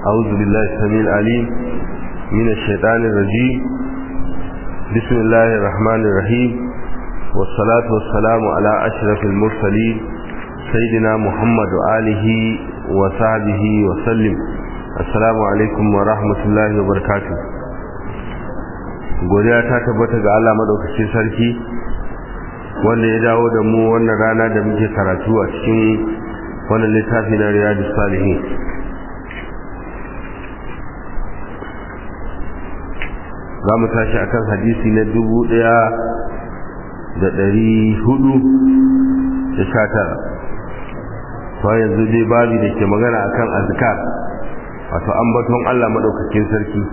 أعوذ بالله السميع العليم من الشيطان الرجيم بسم الله الرحمن الرحيم والصلاة والسلام على أشرف المرسلين سيدنا محمد وآله وصحبه وسلم السلام عليكم ورحمة الله وبركاته godiya ta tabbata ga Allah madaukakin sarki wanda ya dawo da mu wannan rana da muke karatu a cikin wannan littafi na riyadu salihin za mu tashi a kan hadisi na dubu ɗaya da ɗari hudu da sha tara to yanzu dai babi da ke magana a kan azkar wato ambaton Allah maɗaukakin sarki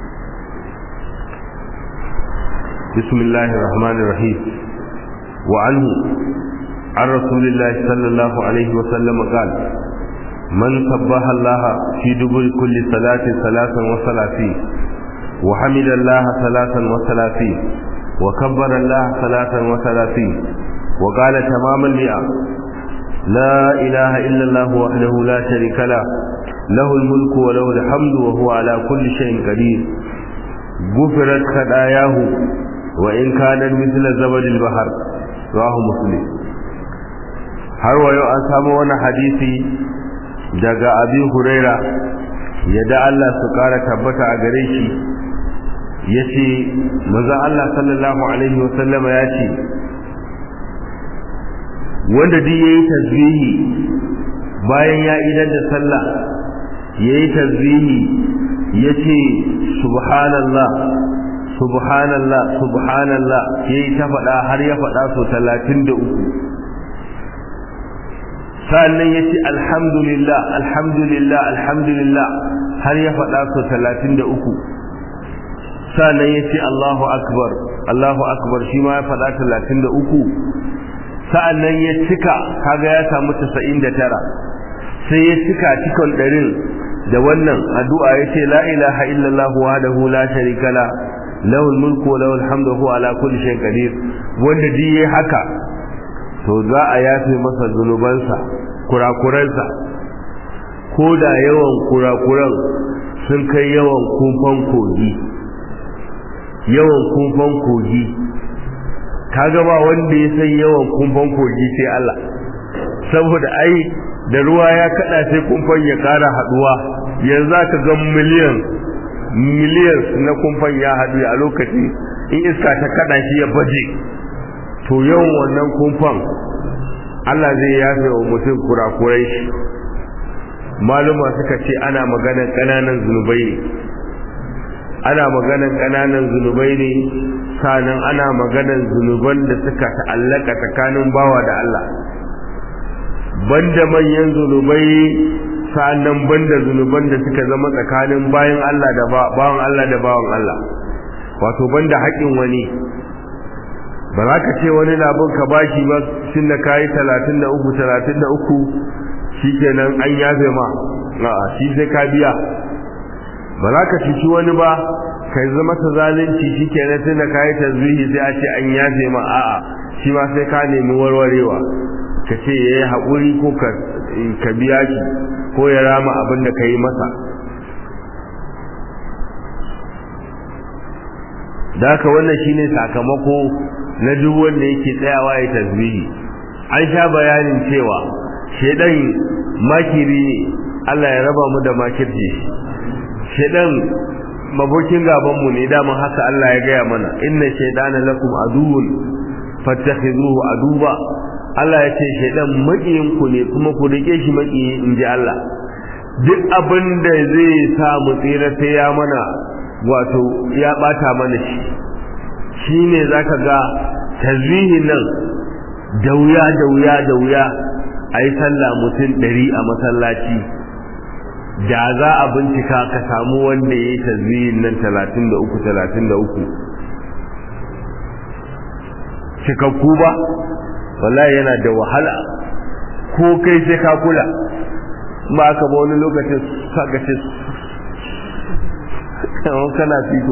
bismillahir rahmanir rahim wa anhu عن رسول الله صلى الله عليه وسلم قال من سبح الله في دبر كل صلاة ثلاثا وثلاثين وحمد الله ثلاثا وثلاثين وكبر الله ثلاثا وثلاثين وقال تمام المئة لا إله إلا الله وحده لا شريك له له الملك وله الحمد وهو على كل شيء قدير غفرت خطاياه وإن كانت مثل زبد البحر رواه مسلم har wa yau an samu wani hadisi daga abin huraira yadda Allah su kara tabbata a gare shi ya ce maza Allah sallallahu alaihi wasallama ya ce wanda duk ya yi tasbihi bayan ya idan da sallah ya yi tasbihi ya ce subhanallah subhanallah subhanallah ya yi ta faɗa har ya faɗa so talatin da uku sa'annan ya ce alhamdulillah alhamdulillah alhamdulillah har ya faɗa so talatin da uku sa'annan ya ce allahu akbar allahu akbar shi ma ya faɗa talatin da uku sa'annan ya cika kaga ya samu tasa'in da tara sai ya cika cikon ɗarin da wannan addu'a ya ce la ilaha illallah wahdahu la sharika la lahul mulku wa lahul hamdu huwa ala kulli shay'in qadir wanda duk yayi haka to za a yafe masa zunubansa kurakuransa ko da yawan kurakuran sun kai yawan kumfan kogi yawan kumfan kogi kaga ba wanda ya san yawan kumfan kogi sai Allah saboda ai da ruwa ya kada sai kumfan ya kara haduwa yanzu ka ga miliyan miliyan na kumfan ya hadu a lokaci in iska ta kada shi ya baje to yawan wannan kumfan Allah zai yafe wa mutum kurakurai shi maluma suka ce ana maganar ƙananan zunubai ne ana maganar ƙananan zunubai ne sanan ana maganar zunuban da suka ta'allaka tsakanin bawa da Allah banda manyan zunubai sanan banda zunuban da suka zama tsakanin bayan Allah da bawan Allah da bawan Allah wato banda haƙin wani ba za ka ce wani labin ka bashi ba shi na kayi talatin da uku talatin da uku shi kenan an yafe ma a shi sai ka biya ba za ka cuci wani ba ka zama ta zalunci shi kenan tun da kayi tasbihi sai a ce an yafe ma a'a shi ma sai ka nemi warwarewa ka ce ya yi haƙuri ko ka biya shi ko ya rama abin da ka yi masa da haka wannan shine sakamako na duk wanda yake tsayawa ya tasbihi an sha bayanin cewa shedan makiri ne Allah ya raba mu da makirci shedan mabokin gaban mu ne daman haka Allah ya gaya mana inna shaytana lakum aduwwun fattakhizuhu aduba Allah ya ce shedan makiyin ku ne kuma ku rike shi makiyi inji Allah duk abin da zai sa mu tsira sai ya mana wato ya bata mana shi shi ne za ka ga tasbihin nan da wuya da wuya da wuya a yi sallah mutum ɗari a masallaci da za a bincika ka samu wanda ya yi tasbihin nan talatin da uku talatin da uku cikakku ba wallahi yana da wahala ko kai sai ka kula ba ka ba wani lokacin saka ce kana fito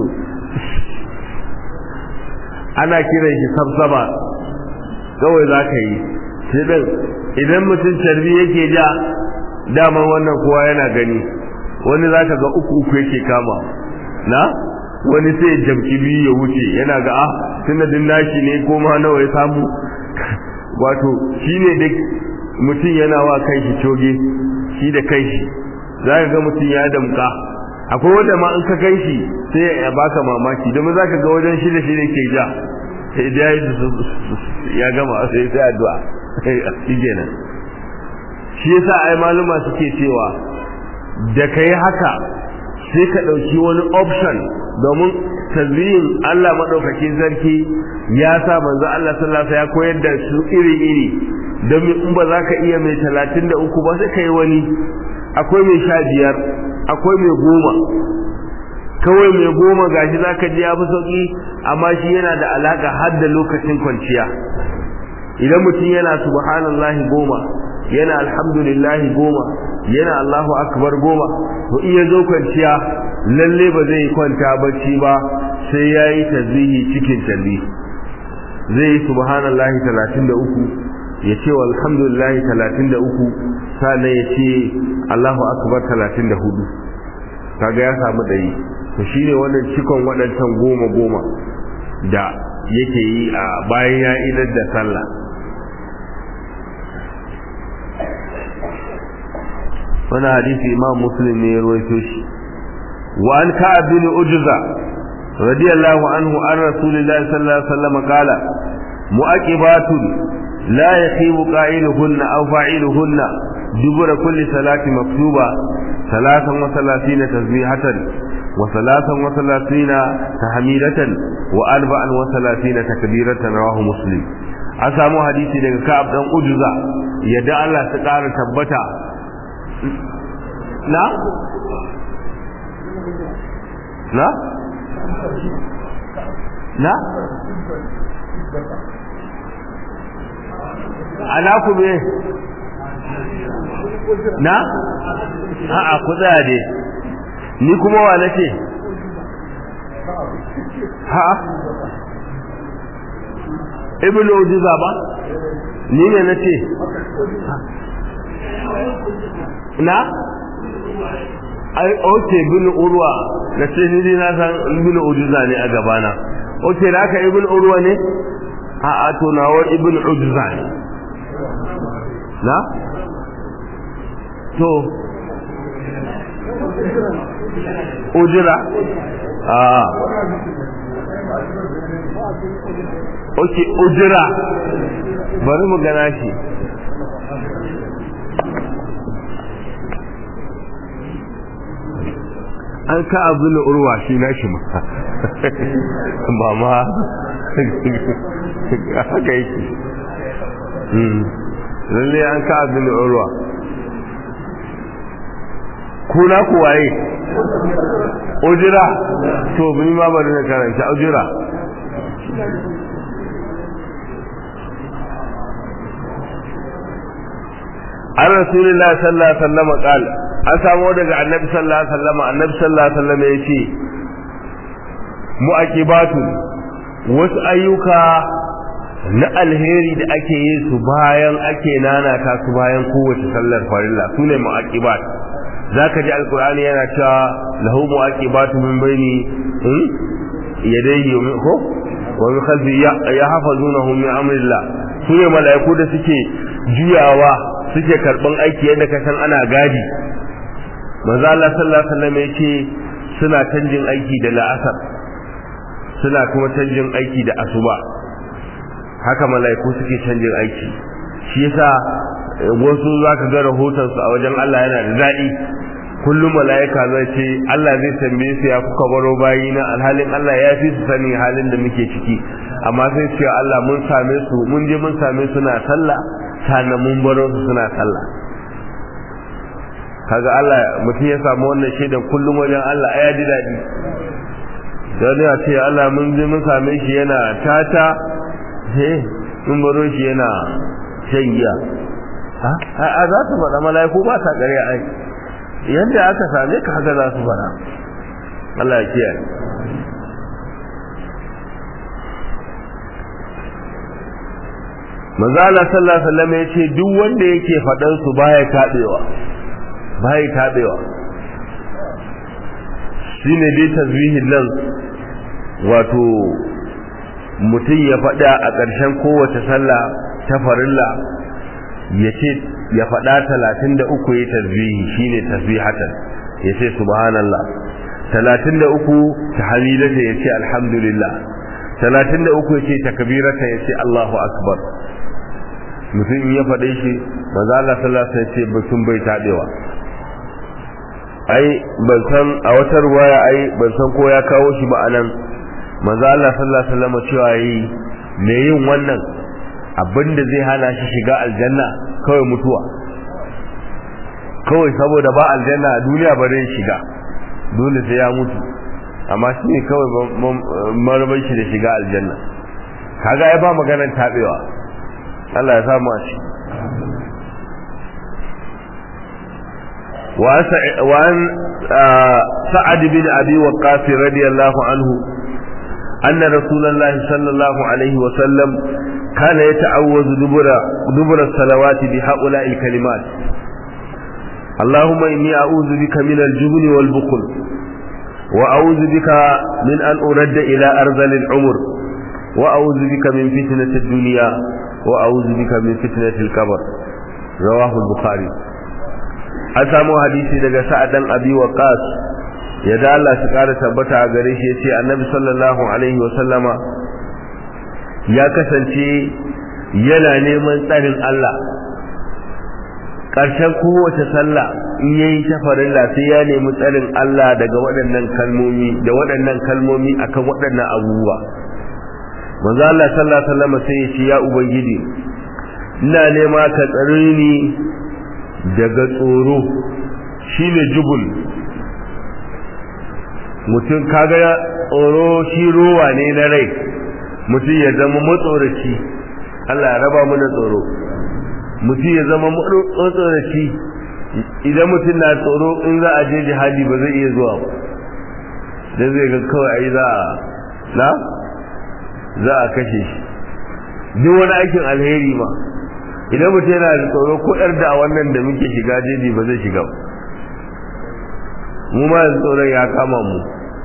ana kiran shi sabsaba kawai za ka yi shi idan mutum carbi yake ja daman wannan kowa yana gani wani zaka ga uku uku yake kama na wani sai jamki biyu ya wuce yana ga ah tunda din nashi ne ko ma nawa ya samu wato shine duk mutum yana wa kai shi coge shi da kai shi zaka ga mutum ya damka akwai wanda ma in ka kai shi sai ya baka mamaki domin zaka ga wajen shi da shi ne ke ja sai da ya gama sai sai addu'a shi kenan shi yasa ai maluma suke cewa da kai haka sai ka dauki wani option domin tazbihin Allah madaukakin sarki ya sa manzo Allah sallallahu alaihi ya koyar da su iri iri don in ba za ka iya mai 33 ba sai kai wani akwai mai sha biyar akwai mai goma kawai mai goma gashi za ka ji ya fi sauki amma shi yana da alaka har da lokacin kwanciya idan mutum yana subhanallahi goma yana alhamdulillahi goma yana Allahu akbar goma to iya zo kwanciya lalle ba zai kwanta bacci ba sai yayi tasbihi cikin tasbih zai yi subhanallahi 33 ya ce alhamdulillahi 33 sannan ya ce Allahu akbar 34 kaga ya samu ɗari to shine wannan cikon waɗancan goma goma da yake yi a bayan ya idar da sallah wani hadisi imam muslim ne ya rawaito shi wa an ka'ab bin ujza radiyallahu anhu an rasulillahi sallallahu alaihi wasallam qala mu'aqibatun la yakhibu qa'iluhunna aw fa'iluhunna dubura kulli salati maktuba ثلاثا وثلاثين تسبيحة وثلاثا وثلاثين تحميدة وأربعا وثلاثين تكبيرة رواه مسلم أسامو حديثي لك كعب دان أجزا يدعى الله تقار تبتا لا لا لا ana ku me na a'a ku tsaya dai ni kuma wa nace ha ibnu ujuza ba ni ne nace na ai oke ibnu urwa nace ni dai na san ibnu ujuza ne a gabana oke da aka ibnu urwa ne a'a to nawa ibnu ujuza ne na to ujira a ok ujira bari mu gana shi an ka abu na urwa shi na shi ma ba ma haka yake lalle an ka abu na urwa kuna ku waye ujira to bin ma bari na karanta ujira an rasulullah sallallahu alaihi wasallam qal an samu daga annabi sallallahu alaihi wasallam annabi sallallahu alaihi wasallam yace mu'aqibatu wasu ayyuka na alheri da ake yi su bayan ake nanata su bayan kowace sallar farilla sune mu'aqibat zaka ji alqur'ani yana cewa lahu mu'aqibatu min baini yadayhi ko wa min khalfi yahfazunahu min amrillah sune malaiku da suke juyawa suke karban aiki yadda ka san ana gadi manzo Allah sallallahu alaihi wasallam yake suna canjin aiki da la'asar suna kuma canjin aiki da asuba haka malaiku suke canjin aiki shi yasa wasu zaka ga rahoton su a wajen Allah yana da daɗi kullum malaika zai ce Allah zai tambaye su ya kuka baro bayina alhalin Allah ya fi su sani halin da muke ciki amma sai ce Allah mun same su mun je mun same su na sallah sannan mun baro su suna sallah kaga Allah mutum ya samu wannan shaidan kullum wajen Allah ya ji daɗi don ya ce Allah mun je mun same shi yana tata he mun baro shi yana shan giya a za su faɗa mala'iku ba sa ƙarya ai yadda aka same ka haka za su faɗa Allah ya kiyaye manzo Allah sallallahu alaihi wasallam yace duk wanda yake faɗan su baya tabewa baya tabewa shine dai tasbihin nan wato mutum ya faɗa a ƙarshen kowace sallah ta farilla ya ce ya faɗa talatin da uku ya tasbihi shine tasbihatan ya ce subhanallah talatin da uku ta hamidata ya ce alhamdulillah talatin da uku ya ce takbirata ya ce allahu akbar mutum in ya faɗe shi manzo Allah sallallahu alaihi wasallam ce mutum bai taɗewa ai ban san a wata ruwaya ai ban san ko ya kawo shi ba anan manzo Allah sallallahu alaihi wasallam cewa yi me yin wannan abinda zai hana shi shiga aljanna kawai mutuwa kawai saboda ba aljanna a duniya ba zai shiga dole sai ya mutu amma shi ne kawai marabar shi da shiga aljanna kaga ai ba maganar tabewa Allah ya samu a shi وعن سعد بن أبي وقاص رضي الله عنه أن رسول الله صلى الله عليه وسلم كان يتعوذ دبر, دبر الصلوات بهؤلاء الكلمات اللهم إني أعوذ بك من الجبن والبخل وأعوذ بك من أن أرد إلى أرذل العمر وأعوذ بك من فتنة الدنيا وأعوذ بك من فتنة الكبر رواه البخاري an samu hadisi daga sa'adan abi waqas ya da Allah shi kara tabbata a gare shi yace annabi sallallahu alaihi wa sallama ya kasance yana neman tsarin Allah ƙarshen kowace sallah in yayi ta farilla sai ya nemi tsarin Allah daga waɗannan kalmomi da waɗannan kalmomi akan waɗannan abubuwa manzo Allah sallallahu alaihi wa sallama sai ya ce ya ubangiji ina nema ka tsare ni daga tsoro shine jubul mutum kaga tsoro shi ruwa ne na rai mutum ya zama matsoraci Allah ya raba mana tsoro mutum ya zama matsoraci idan mutum na tsoro in za a je jihadi ba zai iya zuwa ba dan zai ga kawai ai za a na za a kashe shi duk wani aikin alheri ma idan mutum yana da tsoro ko yar da wannan da muke shiga jeji ba zai shiga mu ma yanzu tsoron ya kama mu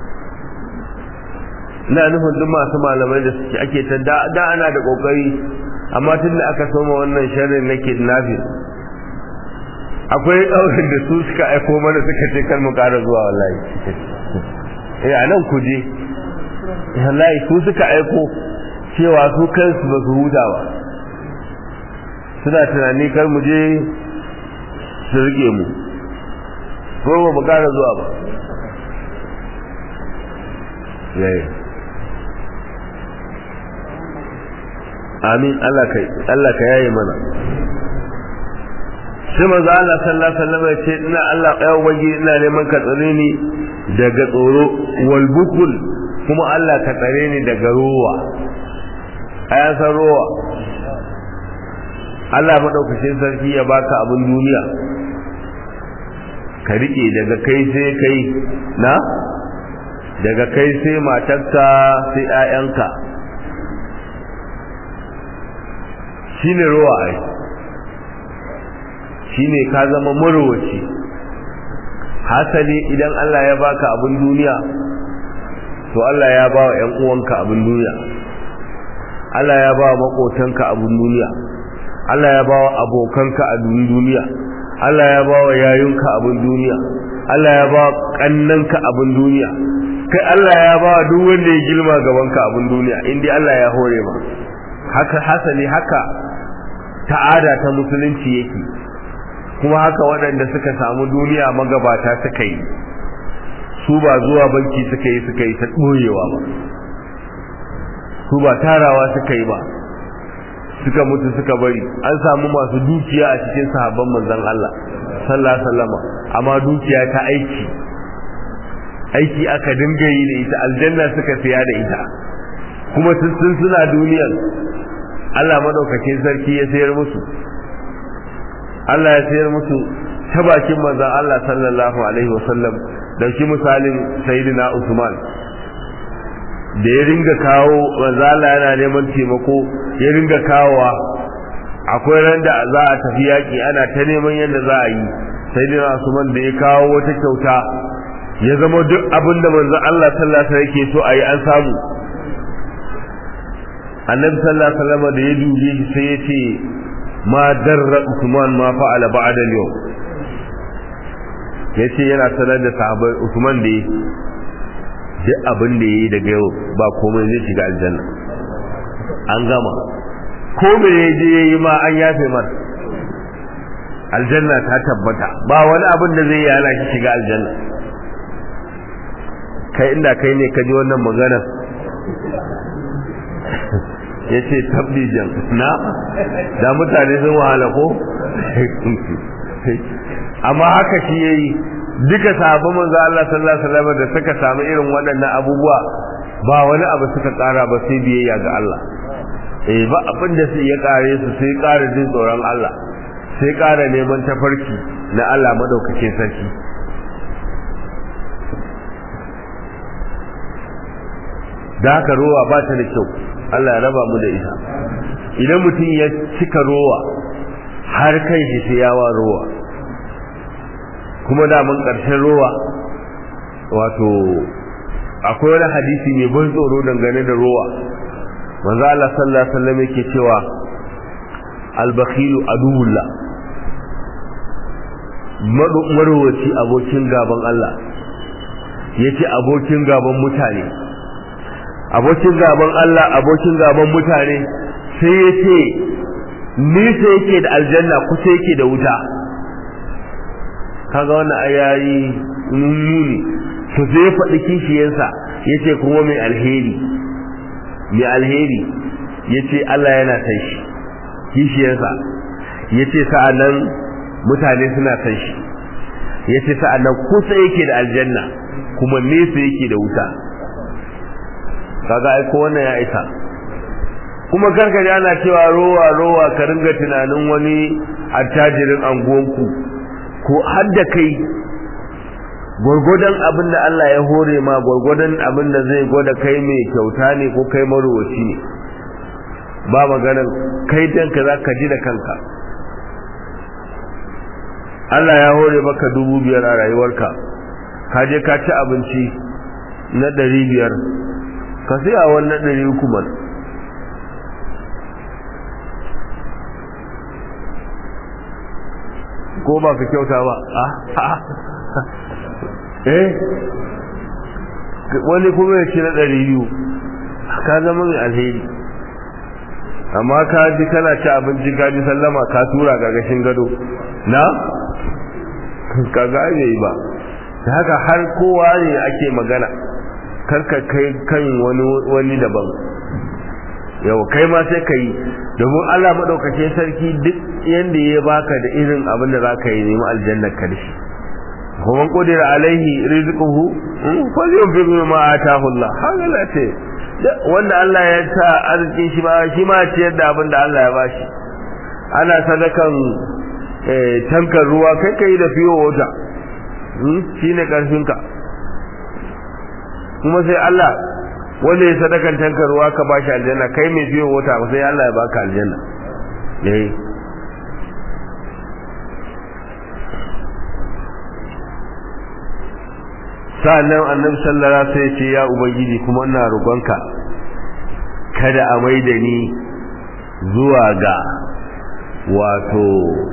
ina nufin duk masu malamai da suke ake ta da ana da kokari amma tun da aka soma wannan sharrin na kidnapping akwai ɗaurin da su suka aiko mana suka ce kar mu ƙara zuwa wallahi eh a nan ku je wallahi su suka aiko cewa su kansu ba su huta ba suna tunani kar mu je su rike mu ko ba mu kara zuwa ba yayi amin Allah kai Allah ka yaye mana sai manzo Allah sallallahu alaihi wasallam ya ce ina Allah ya ubangi ina neman ka tsare ni daga tsoro wal bukul kuma Allah ka tsare ni daga ruwa ayan san ruwa Allah maɗaukacin sarki ya baka abin duniya ka riƙe daga kai sai kai na daga kai sai matarka sai ‘ya'yanka shi ne ruwa ai shi ne ka zama marowaci hasali idan Allah ya baka abin duniya to Allah ya ba wa ‘yan uwanka abin duniya Allah ya ba wa maƙotanka abin duniya Allah ya ba wa abokanka a duniya Allah ya ba wa yayunka abin duniya Allah ya ba wa kannanka abin duniya kai Allah ya ba wa duk wanda ya girma gabanka abin duniya indai Allah ya hore ma haka hasali haka ta'ada ta musulunci yake kuma haka waɗanda suka samu duniya magabata suka yi su ba zuwa banki suka yi suka yi ta ɓoyewa ba su ba tarawa suka yi ba suka mutu suka bari an samu masu dukiya a cikin sahabban manzon Allah sallallahu alaihi wasallam amma dukiya ta aiki aiki aka dinga yi da ita aljanna suka siya da ita kuma sun suna duniyar Allah madaukakin sarki ya sayar musu Allah ya sayar musu ta bakin manzon Allah sallallahu alaihi wasallam da shi misalin sayyidina Usman da ya ringa kawo manzo Allah yana neman taimako ya ringa kawowa akwai ran da za a tafi yaki ana ta neman yadda za a yi sai dai Usman da ya kawo wata kyauta ya zama duk abin da manzo Allah sallallahu alaihi yake so ayi an samu annabi sallallahu alaihi wasallam da ya dube shi sai ya ce ma darra Usman ma fa'ala ba'da al-yawm yace yana sanar da sahabbai Usman da duk abin da yayi daga yau ba komai zai shiga aljanna an gama ko me yaje yayi ma an yafe mar aljanna ta tabbata ba wani abin da zai yana shi shiga aljanna kai inda kai ne ka ji wannan magana ya ce tabbijan na da mutane sun wahala ko amma haka shi ya yi duka sahabban manzo Allah sallallahu alaihi wasallam da suka samu irin waɗannan abubuwa ba wani abu suka ƙara ba sai biyayya ga Allah eh ba abin da sai ya ƙare su sai ƙara jin tsoron Allah sai ƙara neman tafarki na Allah madaukakin sarki da haka rowa ba ta da kyau Allah ya raba mu da ita idan mutum ya cika rowa har kai shi sai yawa rowa kuma da mun karshen rowa wato akwai wani hadisi mai ban tsoro dangane da rowa manzo Allah sallallahu alaihi wasallam yake cewa al-bakhilu aduwullah marowaci abokin gaban Allah yace abokin gaban mutane abokin gaban Allah abokin gaban mutane sai ya ce nisa yake da aljanna kusa yake da wuta kaga wannan ayayi nuni to sai ya faɗi kishiyarsa ya ce kuma mai alheri mai alheri ya ce Allah yana san shi kishiyarsa ya ce sa'annan mutane suna san shi ya ce sa'annan kusa yake da aljanna kuma nesa yake da wuta kaga ai ko wannan ya isa kuma karkare ana cewa rowa rowa ka ringa tunanin wani attajirin anguwanku ko har da kai gwargwadon abin da Allah ya hore ma gwargwadon abin da zai gwada kai mai kyauta ne ko kai marowaci ne ba maganan kai danka za ka ji da kanka Allah ya hore maka dubu biyar a rayuwarka ka je ka ci abinci na ɗari biyar ka siya wannan ɗari uku man ko ba ka kyauta ba eh wani kuma ya ci na ɗari biyu ka zama mai alheri amma ka ji kana ci abinci ka ji sallama ka tura gagashin gado na ka ga yi ba da haka har kowa ne ake magana karka kai kan wani wani daban yau kai ma sai ka yi domin Allah maɗaukacin sarki duk yanda ya baka da irin abin da za ka yi nemi aljannar ka da shi kuma kudira alaihi rizquhu fa yunfiq mimma ataahu Allah haka la ce wanda Allah ya sa arzikin shi ma shi ma ciyar da abin da Allah ya bashi ana sadakan tankar ruwa kai kai da fiyo wata shine karfin ka kuma sai Allah wanda ya sadakan tankar ruwa ka bashi aljanna kai mai fiyo wata sai Allah ya baka aljanna eh sa'annan annabi sallallahu alaihi wasallam ce ya ubangiji kuma ina roƙonka kada a maida ni zuwa ga wato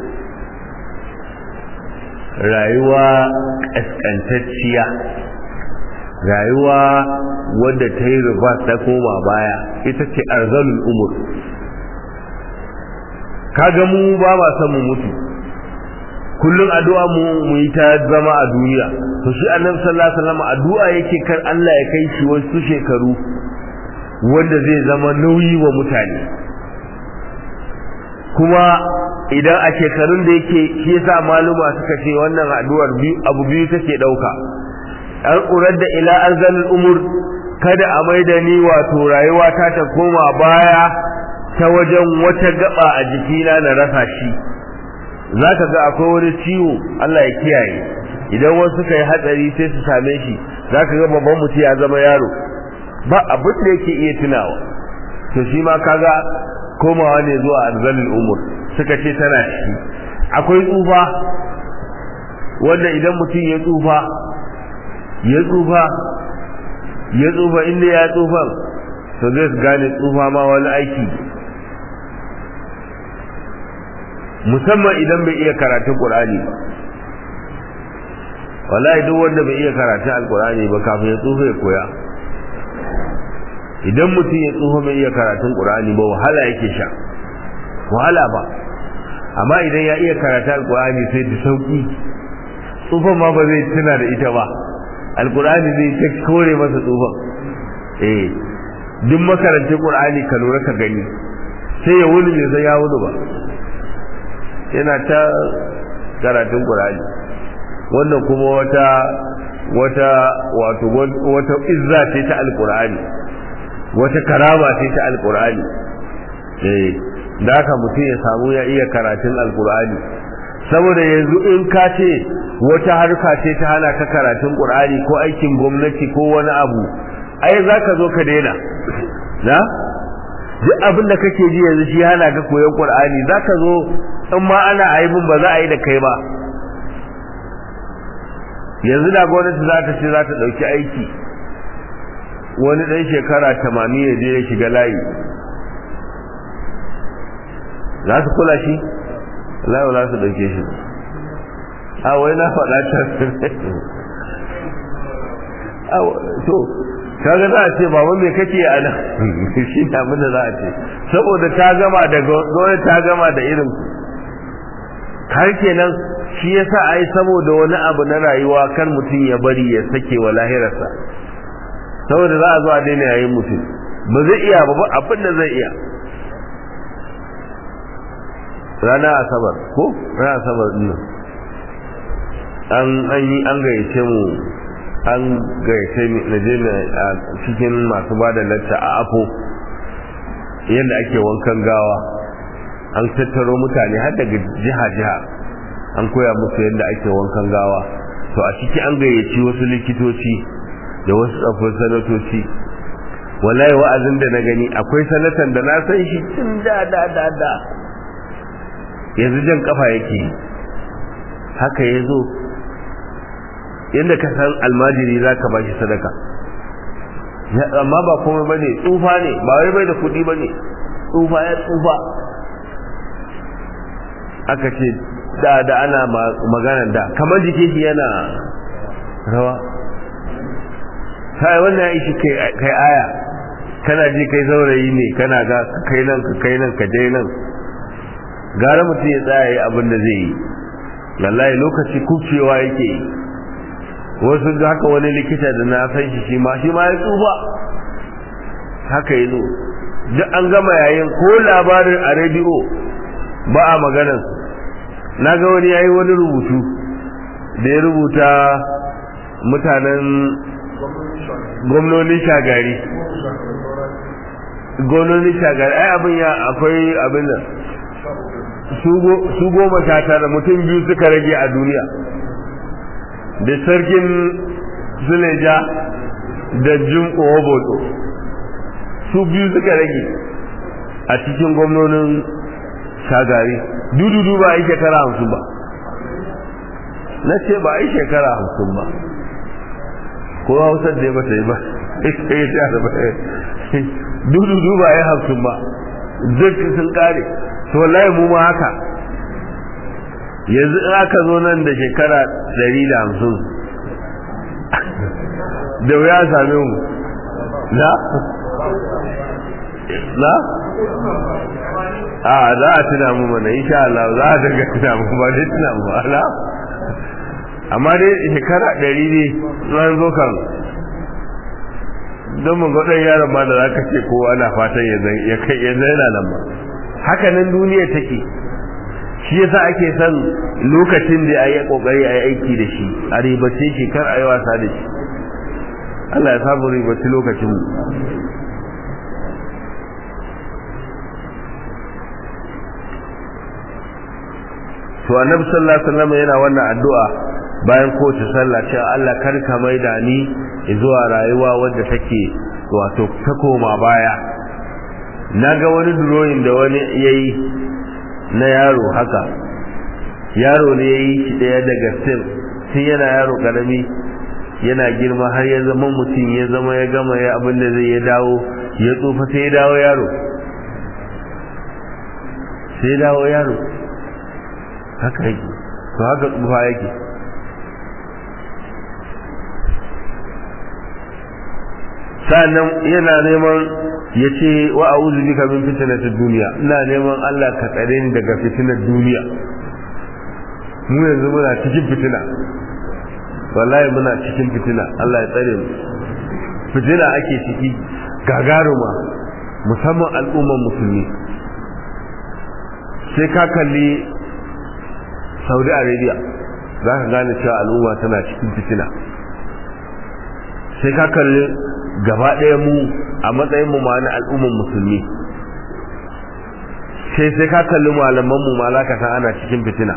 rayuwa kaskantacciya rayuwa wadda ta yi rufa ta koma baya ita ce arzalul umur kaga mu ba ma son mu mutu kullum addu'a mu mu yi ta zama a duniya to shi annabi sallallahu alaihi wasallam addu'a yake kar Allah ya kai shi wasu shekaru wanda zai zama nauyi wa mutane kuma idan a shekarun da yake shi yasa maluma suka ce wannan addu'ar biyu abu biyu take dauka an urar da ila anzalul umur kada a maida ni wato rayuwa ta ta koma baya ta wajen wata gaba a jikina na rasa shi za ka ga akwai wani ciwo Allah ya kiyaye idan wasu suka yi hatsari sai su same shi za ka ga babban mutum ya zama yaro ba abin da yake iya tunawa to shi ma kaga komawa ne zuwa arzalin umur suka ce tana ciki akwai tsufa wanda idan mutum ya tsufa ya tsufa ya tsufa inda ya tsufan to zai gane tsufa ma wani aiki musamman idan bai iya karatun ƙur'ani wallahi duk wanda bai iya karatun alƙur'ani ba kafin ya tsufa ya koya idan mutum ya tsufa bai iya karatun ƙur'ani ba wahala yake sha wahala ba amma idan ya iya karatun alƙur'ani sai da sauƙi tsufan ma ba zai tuna da ita ba alƙur'ani zai ta kore masa tsufan eh duk makarantar ƙur'ani ka lura ka gani sai ya wuni bai san ya wuni ba yana ta karatun Qur'ani wannan kuma wata wata wato wata izza ce ta alqur'ani wata karama ce ta alqur'ani eh da haka mutum ya samu ya iya karatun alqur'ani saboda yanzu in ka ce wata harka ce ta hana ka karatun Qur'ani ko aikin gwamnati ko wani abu ai zaka zo ka daina na duk abin da kake ji yanzu shi hana ka koyon Qur'ani zaka zo in ma ana aibin ba za a yi da kai ba yanzu da gwamnati za ta ce za ta ɗauki aiki wani ɗan shekara tamanin ya je ya shiga layi za su kula shi layi za su ɗauke shi a wai na faɗa ta to kaga za a ce baba me kake a nan shi ne abin da za a ce saboda ta gama da gwamnati ta gama da irin har kenan shi yasa ai saboda wani abu na rayuwa kar mutum ya bari ya sake wa lahirarsa saboda za a zo a daina yayin mutum ba zai iya ba abin da zai iya rana asabar ko rana asabar din an an yi an gayyace mu an gayyace ni na je a cikin masu bada lacca a afo yadda ake wankan gawa an tattaro mutane har daga jiha-jiha an koya musu yadda ake wankan gawa to a ciki an gayyaci wasu likitoci da wasu tsafin sanatoci wallahi wa'azin da na gani akwai sanatan da na san shi tun da da da da yanzu jan kafa yake haka ya zo yadda ka san almajiri za ka ba shi sadaka amma ba komai ba ne tsufa ne ba wai bai da kuɗi ba ne tsufa ya tsufa aka ce da da ana magana da kamar jikin shi yana rawa sai wannan ya ishi kai aya kana ji kai saurayi ne kana ga kai nan ka kai nan ka je nan gara mutum ya tsaya abin da zai yi wallahi lokaci kubcewa yake yi wasu da haka wani likita da na san shi shi ma shi ma ya tsufa haka yi zo duk an gama yayin ko labarin a rediyo ba a maganar na ga wani yayi wani rubutu da ya rubuta mutanen gwamnonin shagari gwamnonin shagari ai abin ya akwai abin nan su goma sha tara mutum biyu suka rage a duniya da sarkin zuleja da jim oboto su biyu suka rage a cikin gwamnonin shagari dududu ba a yi shekara hamsin ba na ce ba a yi shekara hamsin ba ko hausar da ya bata yi ba dududu ba a yi hamsin ba duk sun kare to wallahi mu ma haka yanzu in aka zo nan da shekara ɗari da hamsin da wuya same mu na? na? a za a tuna mu mana insha Allah za a daga tuna mu ba dai tuna mu ala amma dai shekara ɗari ne ran zo kan don mun ga ɗan yaron ma da za ka ce kowa na fatan ya kai ya zaina nan ba haka nan duniya take shi yasa ake son lokacin da ayi kokari ayi aiki da shi a ribace shi kar ayi wasa da shi Allah ya samu ribace lokacin mu to annabi sallallahu alaihi wasallam yana wannan addu'a bayan kowace sallah cewa Allah kar ka maida ni zuwa rayuwa wadda take wato ta koma baya naga wani drawing da wani yayi na yaro haka yaro ne yayi shi daya daga sim tun yana yaro karami yana girma har ya zama mutum ya zama ya gama ya abin da zai ya dawo ya tsufa sai ya dawo yaro sai ya dawo yaro haka yake to haka tsufa yake sa'annan yana neman ya ce wa a uzu bika min fitnatud duniya ina neman Allah ka tsare ni daga fitinar duniya mu yanzu muna cikin fitina wallahi muna cikin fitina Allah ya tsare mu fitina ake ciki gagaruma musamman al'ummar musulmi sai ka kalli saudi arabia za ka gane cewa al'umma tana cikin fitina sai ka kalli gaba ɗaya mu a matsayin mu ma na al'ummar musulmi sai sai ka kalli malaman mu ma ka san ana cikin fitina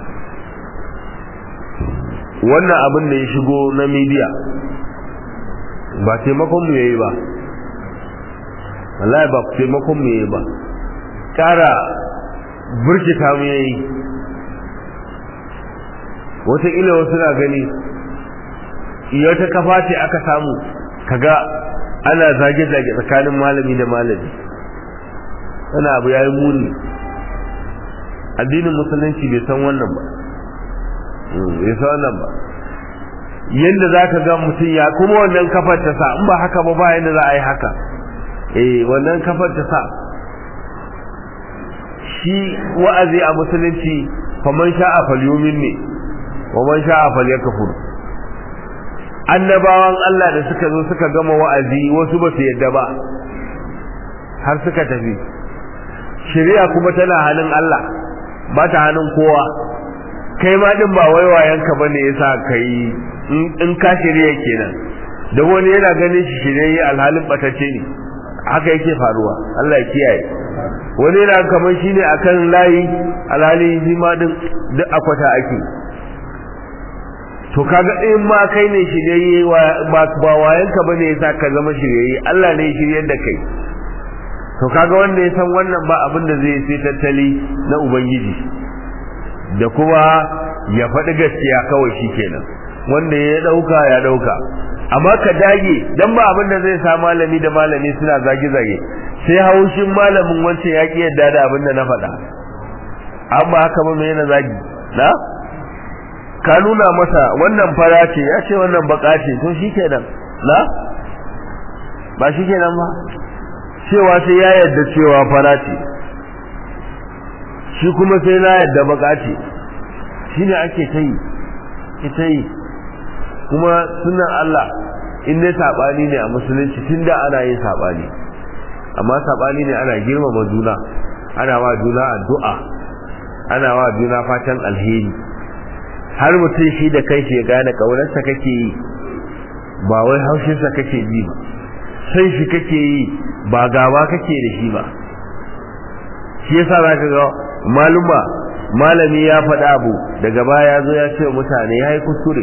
wannan abin da ya shigo na media ba taimakon mu yayi ba wallahi ba taimakon mu yayi ba kara burkita mu yayi wataƙila wasu na gani iya ta kafa ce aka samu kaga ana zage-zage tsakanin malami da malami wani abu ya yi muni addinin musulunci bai san wannan ba bai san wannan ba yadda za ka ga mutum ya kuma wannan kafar ta sa in ba haka ba ba yadda za a yi haka eh wannan kafar ta sa shi wa'azi a musulunci faman sha'a falyumin ne wa man sha'a falyakfur annabawan Allah da suka zo suka gama wa'azi wasu ba su yadda ba har suka tafi shari'a kuma tana hannun Allah ba ta hannun kowa kai ma din ba waiwayenka bane yasa kai in ka shirya kenan da wani yana ganin shi shirye alhalin batacce ne haka yake faruwa Allah ya kiyaye wani yana kamar shine akan layi alhali shi ma din duk akwata ake to kaga in ma kai ne shirye ba ba wayanka bane yasa ka zama shirye Allah ne shiryar da kai to kaga wanda ya san wannan ba abin da zai sai tattali na ubangiji da kuma ya faɗi gaskiya kawai shikenan wanda ya dauka ya dauka amma ka dage dan ba abin da zai sa malami da malami suna zage zage sai haushin malamin wancan ya ki yadda da abin da na faɗa amma haka ba mai yana zagi na ka nuna masa wannan fara ce ya ce wannan baka ce to shikenan na ba shikenan ba cewa sai ya yadda cewa fara ce shi kuma sai na yadda baka ce shine ake ta yi ita yi kuma sunan Allah in dai sabani ne a musulunci tunda ana yin sabani amma sabani ne ana girmama juna ana wa juna addu'a ana wa juna fatan alheri har mutum shi da kai ya gane kaunarsa kake yi ba wai haushinsa kake ji ba sai shi kake yi ba gaba kake da shi ba shi yasa za ka ga maluma malami ya faɗa abu daga baya ya zo ya ce mutane ya yi kuskure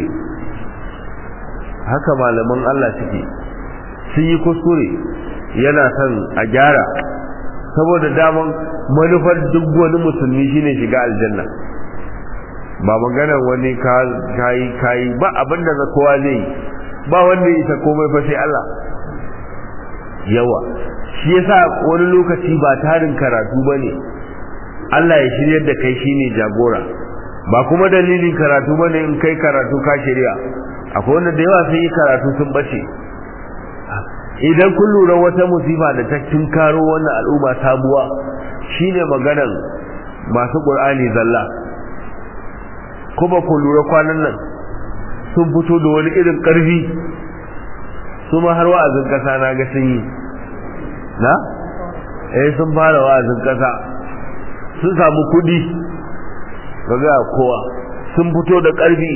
haka malaman Allah suke sun yi kuskure yana son a gyara saboda daman manufar duk wani musulmi shine shiga aljanna ba maganar wani kayi kayi ba abinda za kowa zai yi ba wanda ya isa komai fa sai Allah yawa shi yasa wani lokaci ba tarin karatu bane Allah ya shiryar da kai shine jagora ba kuma dalilin karatu bane in kai karatu ka shirya akwai wanda da yawa sun yi karatu sun bace idan kun lura wata musifa da ta karo wannan al'umma sabuwa shine maganar masu qur'ani zalla kuma ku lura kwanan nan sun fito da wani irin karfi su ma har wa'azin kasa na ga sun yi na eh sun fara wa'azin kasa sun samu kudi ga kowa sun fito da karfi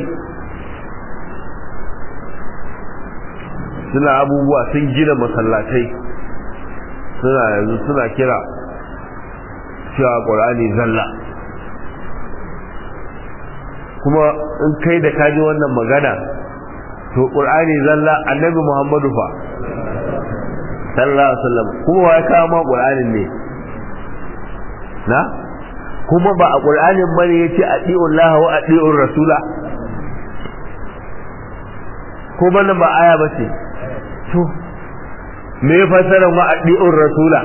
suna abubuwa sun gina masallatai suna yanzu suna kira cewa ƙwarani zalla kuma in kai da kaji wannan magana to ƙwarani zalla annabi muhammadu fa sallallahu alaihi wasallam kuma wa ya kawo ma ƙwar'anin ne na kuma ba a ƙwar'anin bane yace ati'ullaha wa ati'ur rasula ko bana ba aya ba ce to me ya fassara wa addi'ur rasula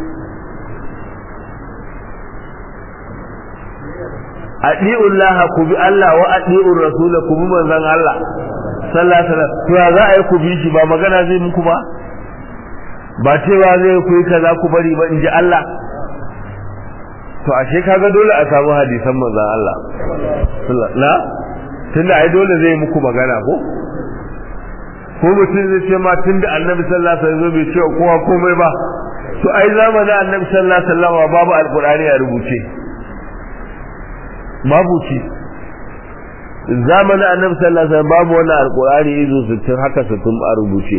addi'ur laha ku bi Allah wa addi'ur rasula ku bi manzon Allah sallallahu alaihi wasallam to ya za a yi ku bi shi ba magana zai muku ba ba cewa zai ku yi kaza ku bari ba in ji Allah to ashe kaga dole a samu hadisan manzon Allah na tunda ai dole zai muku magana ko ko mutum zai ce ma tunda annabi sallallahu alaihi wasallam bai ce kowa komai ba to ai zamanin annabi sallallahu alaihi wasallam babu alqur'ani a rubuce babu shi zamanin annabi sallallahu alaihi wasallam babu wannan alqur'ani izo 60 haka 60 a rubuce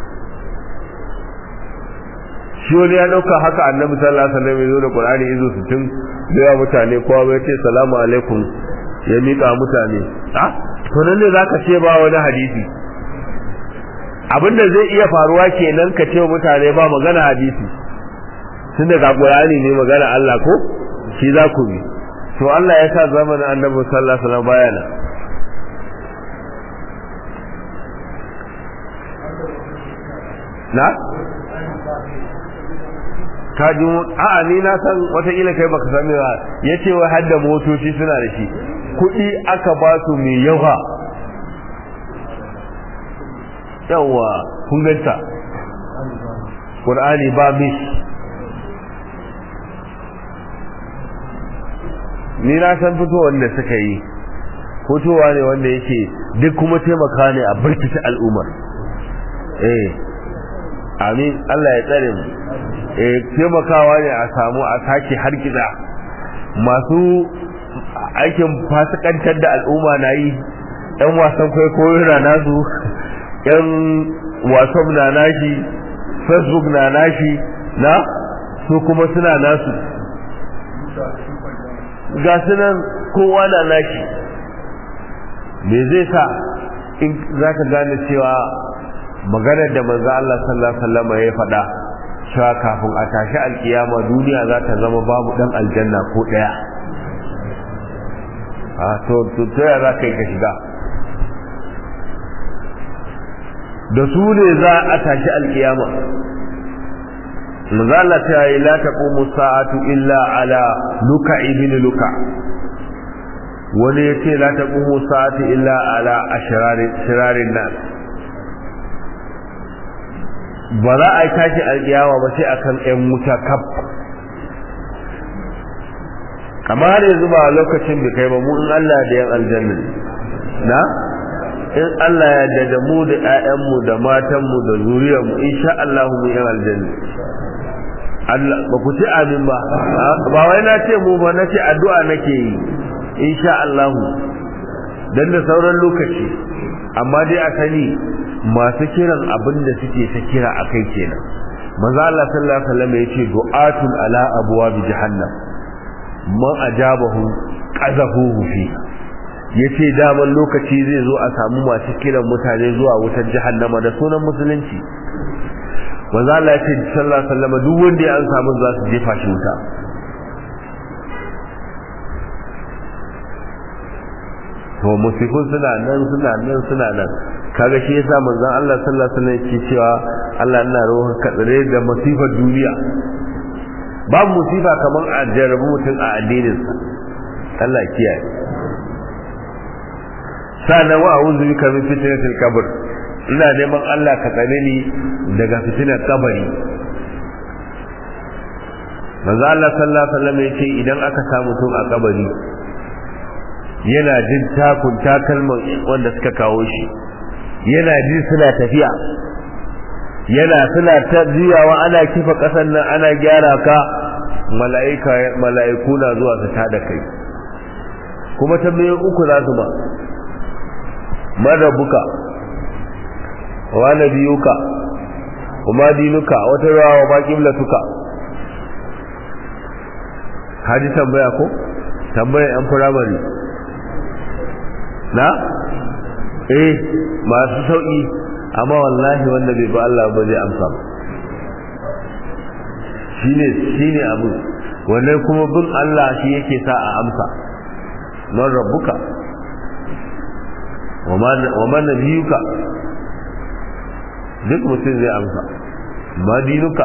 shi wani ya dauka haka annabi sallallahu alaihi wasallam ya zo da qur'ani izo 60 da ya mutane kowa bai ce salamu alaikum ya mika mutane ah to nan ne zaka ce ba wani hadisi abinda zai iya faruwa kenan ka ce mutane ba magana hadisi tunda ga qur'ani ne magana Allah ko shi za ku bi to Allah ya sa zamanin annabi sallallahu alaihi wasallam bayana na ka ji a'a ni na san wataƙila kai baka sani ba ya ce wai hadda motoci suna da shi kuɗi aka ba su mai yawa yawa kun ganta ƙur'ani ba mis ni na san fitowar da suka yi fitowa ne wanda yake duk kuma taimaka ne a birkita al'ummar eh amin Allah ya tsare mu eh taimakawa ne a samu a sake harkiza masu aikin fasikantar da al'umma na yi yan wasan kwaikwayo na nasu yan whatsapp na nashi facebook na nashi na su kuma suna nasu ga sunan kowa na nashi me zai sa in za ka gane cewa maganar da manzo Allah sallallahu alaihi wasallam ya faɗa cewa kafin a tashi alkiyama duniya za ta zama babu dan aljanna ko daya a to to to ya za kai ka shiga da su ne za a tashi alkiyama manzo Allah ta yi la taqumu sa'atu illa ala luka ibn luka wani ya ce la taqumu sa'atu illa ala ashrarin nas ba za a tashi alƙiyawa ba sai akan ƴan wuta kaf kamar har yanzu ba lokacin da kai ba mu in Allah da yan aljanna na in Allah ya da da mu da ƴaƴanmu da matanmu da zuriyarmu insha Allah mu yan aljanna Allah ba ku ci amin ba ba wai na ce mu ba na ce addu'a nake yi insha Allah dan da sauran lokaci amma dai a sani masu kiran abin da suke ta kira a kai kenan manzo Allah sallallahu alaihi wasallam yace du'atun ala abwab jahannam man ajabahu qazafuhu fi yace daman lokaci zai zo a samu masu kiran mutane zuwa wutar jahannama da sunan musulunci manzo Allah yace sallallahu alaihi wasallam duk wanda ya an samu za su jefa shi wuta to musifun suna nan suna nan suna nan kaga shi yasa manzon Allah sallallahu alaihi wasallam yake cewa Allah ina rohon ka tsare da masifar duniya babu musifa kamar a jarabu mutum a addininsa Allah kiyaye sana wa a'udhu bika min fitnatil qabr ina neman Allah ka tsare ni daga fitinar kabari manzo Allah sallallahu alaihi wasallam yake idan aka samu mutum a kabari yana jin takun takalman wanda suka kawo shi yana ji suna tafiya yana suna ta juyawa ana kifa ƙasar nan ana gyara ka mala'ika mala'iku na zuwa su tada kai kuma tambayoyin uku za su ba marabuka wa nabiyuka wa ma dinuka wata rawa wa ma qiblatuka haji tambaya ko tambaya yan firamare na eh masu sauki amma wallahi wanda bai ba Allah ba zai amsa ba shine shine abu wannan kuma bin Allah shi yake sa a amsa man rabbuka wa man nabiyuka duk mutum zai amsa ma dinuka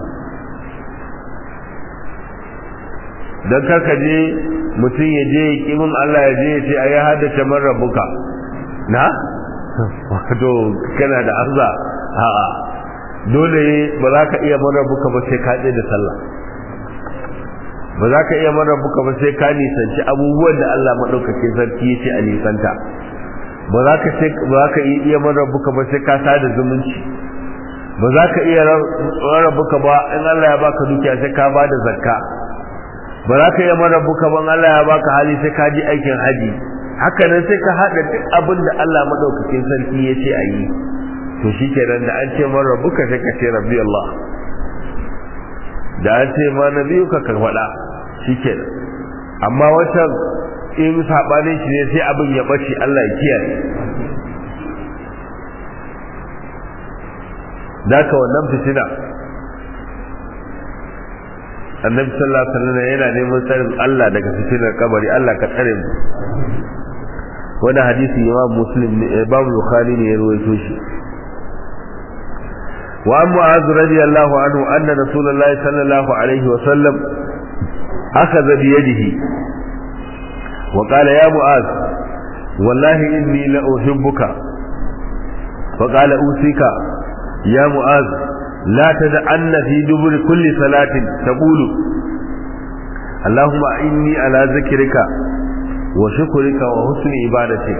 don karka je mutum ya je kimin Allah ya je ya ce a ya haddace man rabuka na wato kana da arza a'a dole ba za ka iya man rabuka ba sai ka da sallah ba za ka iya man rabuka ba sai ka nisanci abubuwan da Allah maɗaukakin sarki ya ce a nisanta ba za ka ce ba za ka iya man rabuka ba sai ka sada zumunci ba za ka iya rabuka ba in Allah ya baka dukiya sai ka ba da zakka ba za ka iya man rabuka ba in Allah ya baka hali sai ka ji aikin haji haka nan sai ka haɗa duk abin da Allah maɗaukakin sarki ya ce a yi to shi kenan da an ce man rabuka sai ka ce rabbi Allah da an ce ma na biyu ka faɗa shi kenan amma wancan in saɓanin shi ne sai abin ya ɓace Allah ya kiyaye Daka wannan fitina annabi sallallahu alaihi wasallam yana neman tsarin Allah daga fitinar kabari Allah ka tsare mu wani hadisi imam muslim ne imam bukhari ne ya rawaito shi wa an mu'az radiyallahu anhu anna rasulullahi sallallahu alaihi wasallam akhadha bi yadihi wa qala ya mu'az wallahi inni la uhibbuka fa qala usika ya mu'az لا تدعن في دبر كل صلاة تقول اللهم إني على ذكرك وشكرك وحسن عبادتك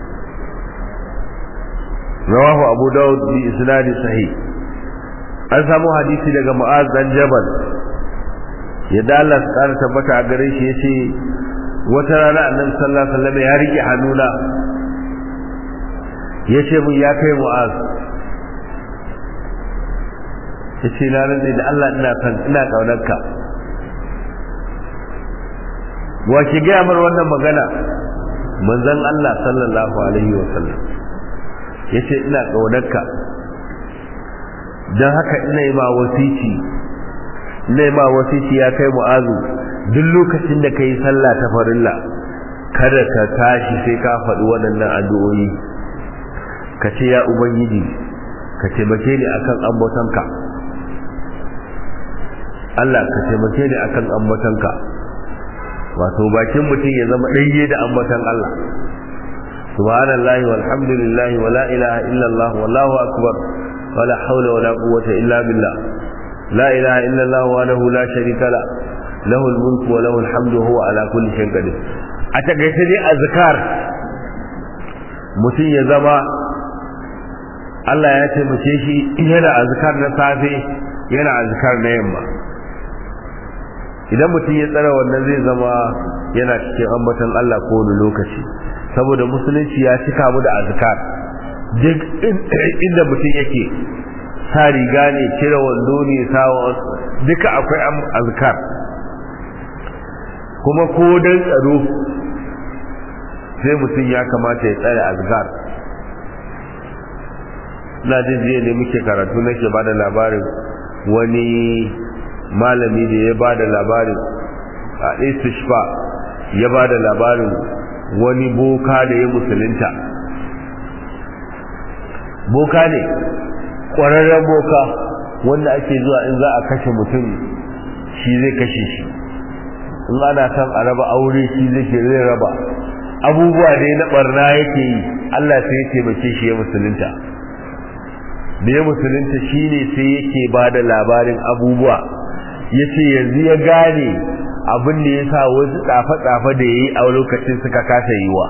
رواه أبو داود بإسناد صحيح an samu hadisi daga Mu'az dan Jabal yadda Allah ya tsara tabbata a gare shi yace wata rana Annabi sallallahu alaihi wasallam ya rike hannuna yace mun ya kai Mu'az ya ce na rantsa da Allah ina kan ina kaunarka wa ki gaya mar wannan magana manzon Allah sallallahu alaihi wa sallam ya ce ina kaunarka don haka ina yi ma wasici ina yi ma wasici ya kai mu'azu duk lokacin da ka yi sallah ta farilla kada ka tashi sai ka faɗi waɗannan addu'o'i ka ce ya ubangiji ka taimake ni akan ambatonka Allah ka taimake ni akan ambatanka wato bakin mutum ya zama ɗanye da ambatan Allah subhanallahi walhamdulillahi wala ilaha illallah wallahu akbar wala hawla wala quwwata illa billah la ilaha illallah wahdahu la sharika la lahu almulku wa lahu alhamdu huwa ala kulli shay'in qadir a takaice dai azkar mutum ya zama Allah ya taimake shi yana azkar na safe yana azkar na yamma idan mutum ya tsara wannan zai zama yana cikin ambaton Allah ko wani lokaci saboda musulunci ya cika mu da azkar duk inda mutum yake sa riga ne cire wando ne sawa duka akwai azkar kuma ko dan tsaro sai mutum ya kamata ya tsare azkar na jin jiya ne muke karatu nake bada labarin wani malami da ya ba da labarin a istishfa ya ba da labarin wani boka da ya musulunta boka ne ƙwararren boka wanda ake zuwa in za a kashe mutum shi zai kashe shi in ana son a raba aure shi zai ke zai raba abubuwa da na barna yake yi Allah sai ya taimake shi ya musulunta da ya musulunta shine sai yake ba da labarin abubuwa ya ce yanzu ya gane abin da ya sa wasu tsafe-tsafe da ya yi a lokacin suka kasa yiwa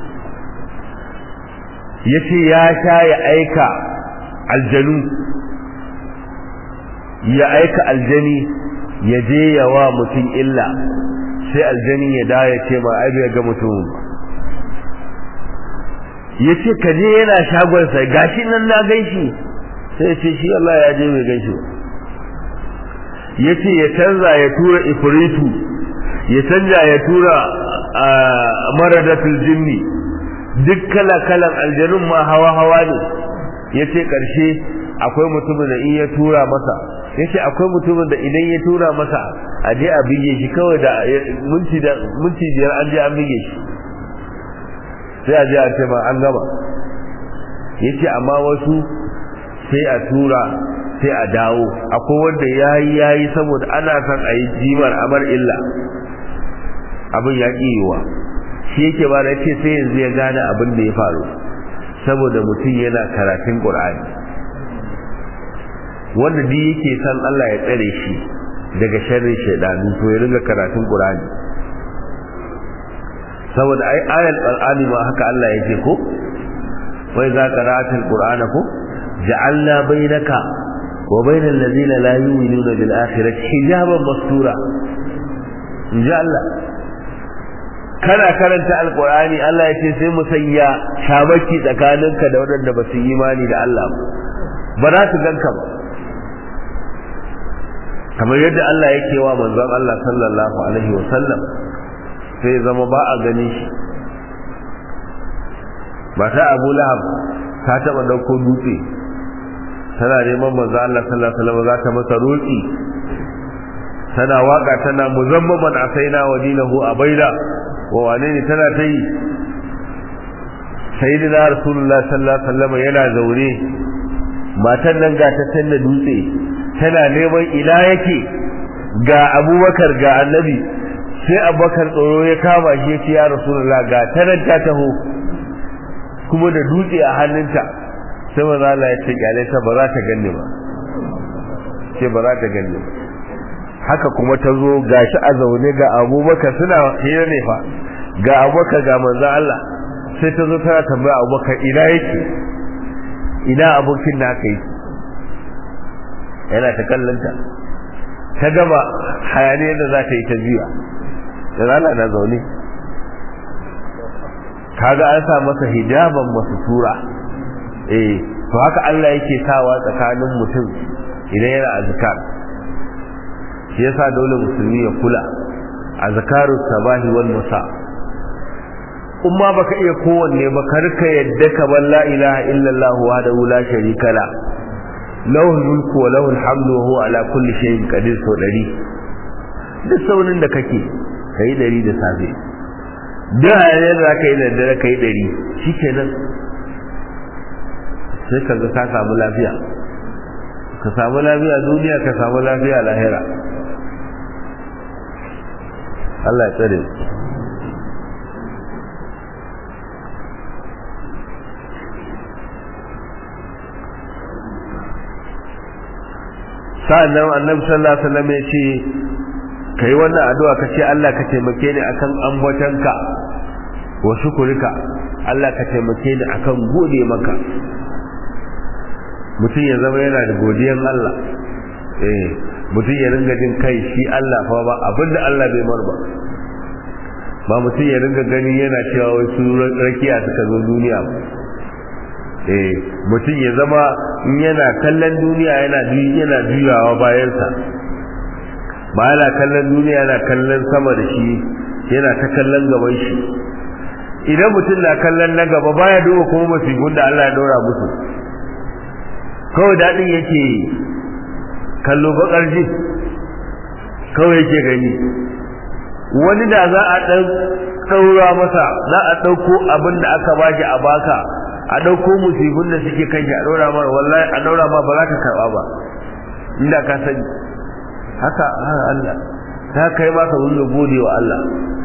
ya ce ya sha ya aika aljanu ya aika aljani ya je yawa mutum illa sai aljani ya da ya ce ma ai ga mutum ya ce ka je yana shagonsa gashi nan na gaishi sai ya ce shi Allah ya je mai gaishi ya ce ya canza ya tura ifritu ya canja ya tura maradatul jinni duk kala-kalan aljanun ma hawa-hawa ne ya ce ƙarshe akwai mutumin da in ya tura masa ya ce akwai mutumin da idan ya tura masa a je a bige shi kawai da minti biyar an je an bige shi sai a je a ce ma an gama ya ce amma wasu sai a tura sai a dawo akwai wanda yayi yayi saboda ana son a yi jimar amar illa abin ya yiwa shi yake ba da ce sai yanzu ya gane abin da ya faru saboda mutum yana karatun qur'ani wanda duk yake san Allah ya tsare shi daga sharrin shaidanu to ya riga karatun qur'ani saboda ai ayal qur'ani ma haka Allah yake ko wai za qara'atul qur'ana ko ja'alna bainaka wa bainal ladina la yu'minuna bil akhirati hijaban mastura inja Allah kana karanta alqur'ani Allah ya ce sai mu sanya shabaki tsakaninka da waɗanda ba su yi imani da Allah ba za su ganka ba kamar yadda Allah yake wa manzon Allah sallallahu alaihi wa sallam sai zama ba a gani shi ba ta Abu Lahab ta taba dauko dutse tana neman manzon Allah sallallahu alaihi wa sallam za ta masa roki tana waka tana muzammaman asaina wa dinahu abaida wa wane ne tana ta yi sayyidina rasulullah sallallahu alaihi wa sallam yana zaure matan nan ga ta tanna dutse tana neman ina yake ga abubakar ga annabi sai abubakar tsoro ya kama shi ya ce ya rasulullah ga tanar ta taho kuma da dutse a hannunta sai maza Allah ya ce kyale ta ba za ta ganni ba ce ba za ta ganni ba haka kuma ta zo ga shi a zaune ga abubakar suna hira ne fa ga abubakar ga manzo Allah sai ta zo tana tambaya abubakar ina yake ina abokin da aka yi yana ta kallonta ta gama hayaniyar da za ta yi ta juya da rana na zaune kaga an sa masa hijaban masu tura eh to haka Allah yake sawa tsakanin mutum idan yana azkar shi yasa dole musulmi ya kula azkaru sabahi wal masa umma baka iya kowanne ba karka yadda ka bar la ilaha illallah wahdahu la sharika la lahu mulku wa lahu alhamdu wa huwa ala kulli shay'in qadir so dari duk saunin da kake kai dari da safe duk hayar da ka yi da dare kai dari shikenan sai ka ga ka samu lafiya ka samu lafiya duniya ka samu lafiya lahira Allah ya tsare sa'annan annabi sallallahu alaihi wasallam ya ce kai wannan addu'a ka ce Allah ka taimake ni akan ambatanka wa shukurika Allah ka taimake ni akan gode maka mutum ya zama yana da godiyan Allah eh mutum ya ringa jin kai shi Allah fa ba abinda Allah bai mar ba ba mutum ya ringa gani yana cewa wai su rakiya suka zo duniya ba eh mutum ya zama in yana kallon duniya yana yana juyawa bayansa ba yana kallon duniya yana kallon sama da shi yana ta kallon gaban shi idan mutum na kallon na gaba baya duba kuma masifin da Allah ya dora musu kawai daɗin yake kallo bakar ji kawai yake gani wani da za a ɗan ɗaura masa za a ɗauko abin da aka baki a baka a ɗauko musibin da suke kan a ɗaura ma wallahi a ɗaura ma ba za ka karɓa ba inda ka sani haka Allah ta kai ma ka wanda gode wa Allah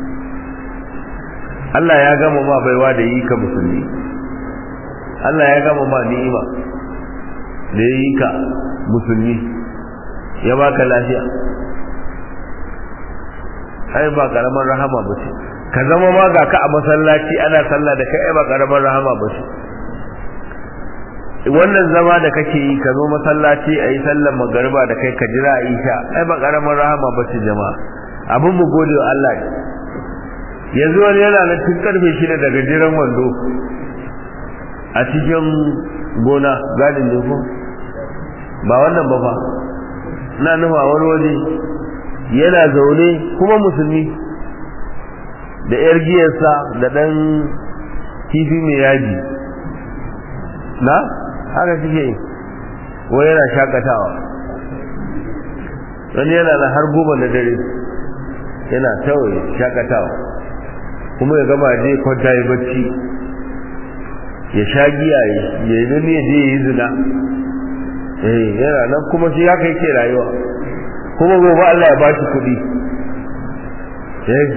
Allah ya gama ma baiwa da yi ka musulmi Allah ya gama ma ni'ima da ya yi ka musulmi ya baka lafiya ai ba karamar rahama ba ce ka zama ma ga ka a masallaci ana sallah da kai ai ba karamar rahama ba ce wannan zama da kake yi ka zo masallaci a yi sallar magariba da kai ka jira a isha ai ba karamar rahama ba ce jama'a abin mu gode wa Allah ne yanzu wani yana nan tun karfe shida daga jiran wando a cikin gona gadin ne ko ba wannan ba fa na nufa wani waje yana zaune kuma musulmi da yar giyarsa da ɗan kifi mai yaji na haka suke wai yana shakatawa wani yana na har goma na dare yana tawaye shakatawa kuma ya gama je kwanta ya bacci ya sha giya ya yi ya je ya yi zina eh yana nan kuma shi haka yake rayuwa kuma gobe Allah ya ba shi kuɗi eh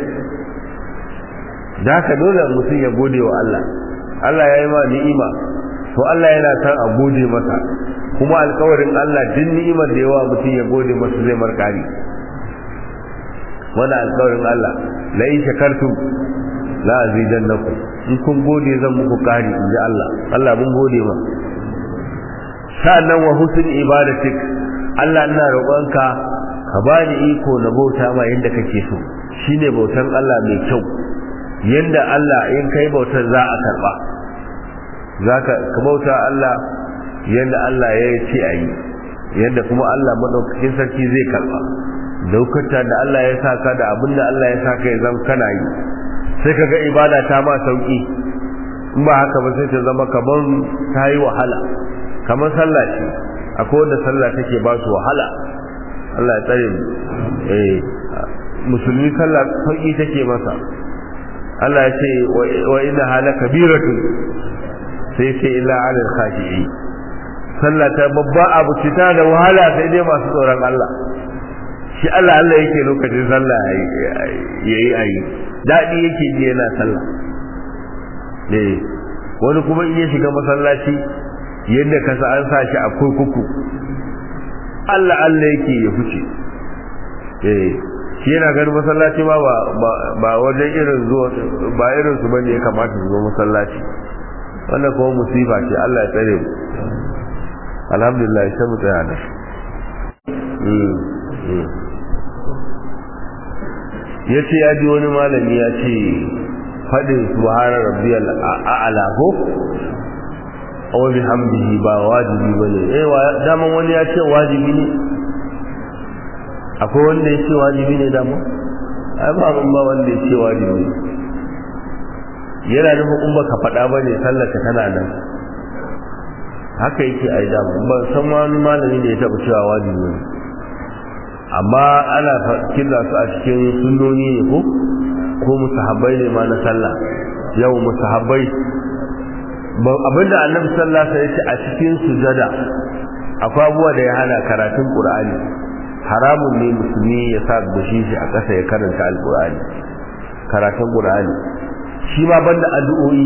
da haka dole mutum ya gode wa Allah Allah ya yi ma ni'ima to Allah yana san a gode masa kuma alkawarin Allah duk ni'imar da yawa mutum ya gode masa zai markari wannan alkawarin Allah la in shakartum la azidannakum in kun gode zan muku kari inji Allah Allah mun gode ma sa'annan wa husn ibadatik Allah ina roƙonka ka bani iko na bauta ma yanda kake so shine bautan Allah mai kyau yanda Allah in kai bautar za a karba zaka ka bauta Allah yanda Allah ya ce a yi yanda kuma Allah madaukakin sarki zai karba daukata da Allah ya saka da abin da Allah ya saka ya zama kana yi sai kaga ibada ta ma sauki in ba haka ba sai ta zama kaman ta yi wahala kamar sallah ce akwai wanda sallah take ba su wahala Allah ya tsare mu eh musulmi sallah sauki take masa Allah ya ce wa inna hala kabiratun sai ce illa alal khashi'i sallah ta babba abu ce ta da wahala sai dai masu tsoron Allah shi Allah Allah yake lokacin sallah yayi ayi dadi yake ji yana sallah eh wani kuma in ya shiga masallaci yadda ka sa an sa shi a kurkuku Allah Allah yake ya fice eh shi yana ganin masallaci ma ba ba wajen irin zuwa ba irin su bane ya kamata su zo masallaci wannan kuma musifa ce Allah ya tsare mu alhamdulillah sai mu tsaya da ya ce ya ji wani malami ya ce faɗin subhana rabbiyal a'la ko aw bihamdihi ba wajibi bane eh daman wani ya ce wajibi ne akwai wanda ya ce wajibi ne dama ai ba mun ba wanda ya ce wajibi ne yana nufin in baka faɗa ba ne sallarka tana nan haka yake ai dama ba san wani malami da ya taɓa cewa wajibi ne amma ana killa su a cikin sunnoni ne ko ko musahabbai ne ma na sallah yau musahabbai abinda annabi sallallahu alaihi wasallam a cikin sujada akwai abubuwa da ya hana karatun qur'ani haramun ne musulmi ya sa gushi shi a ƙasa ya karanta alqur'ani karatun qur'ani shi ma banda addu'o'i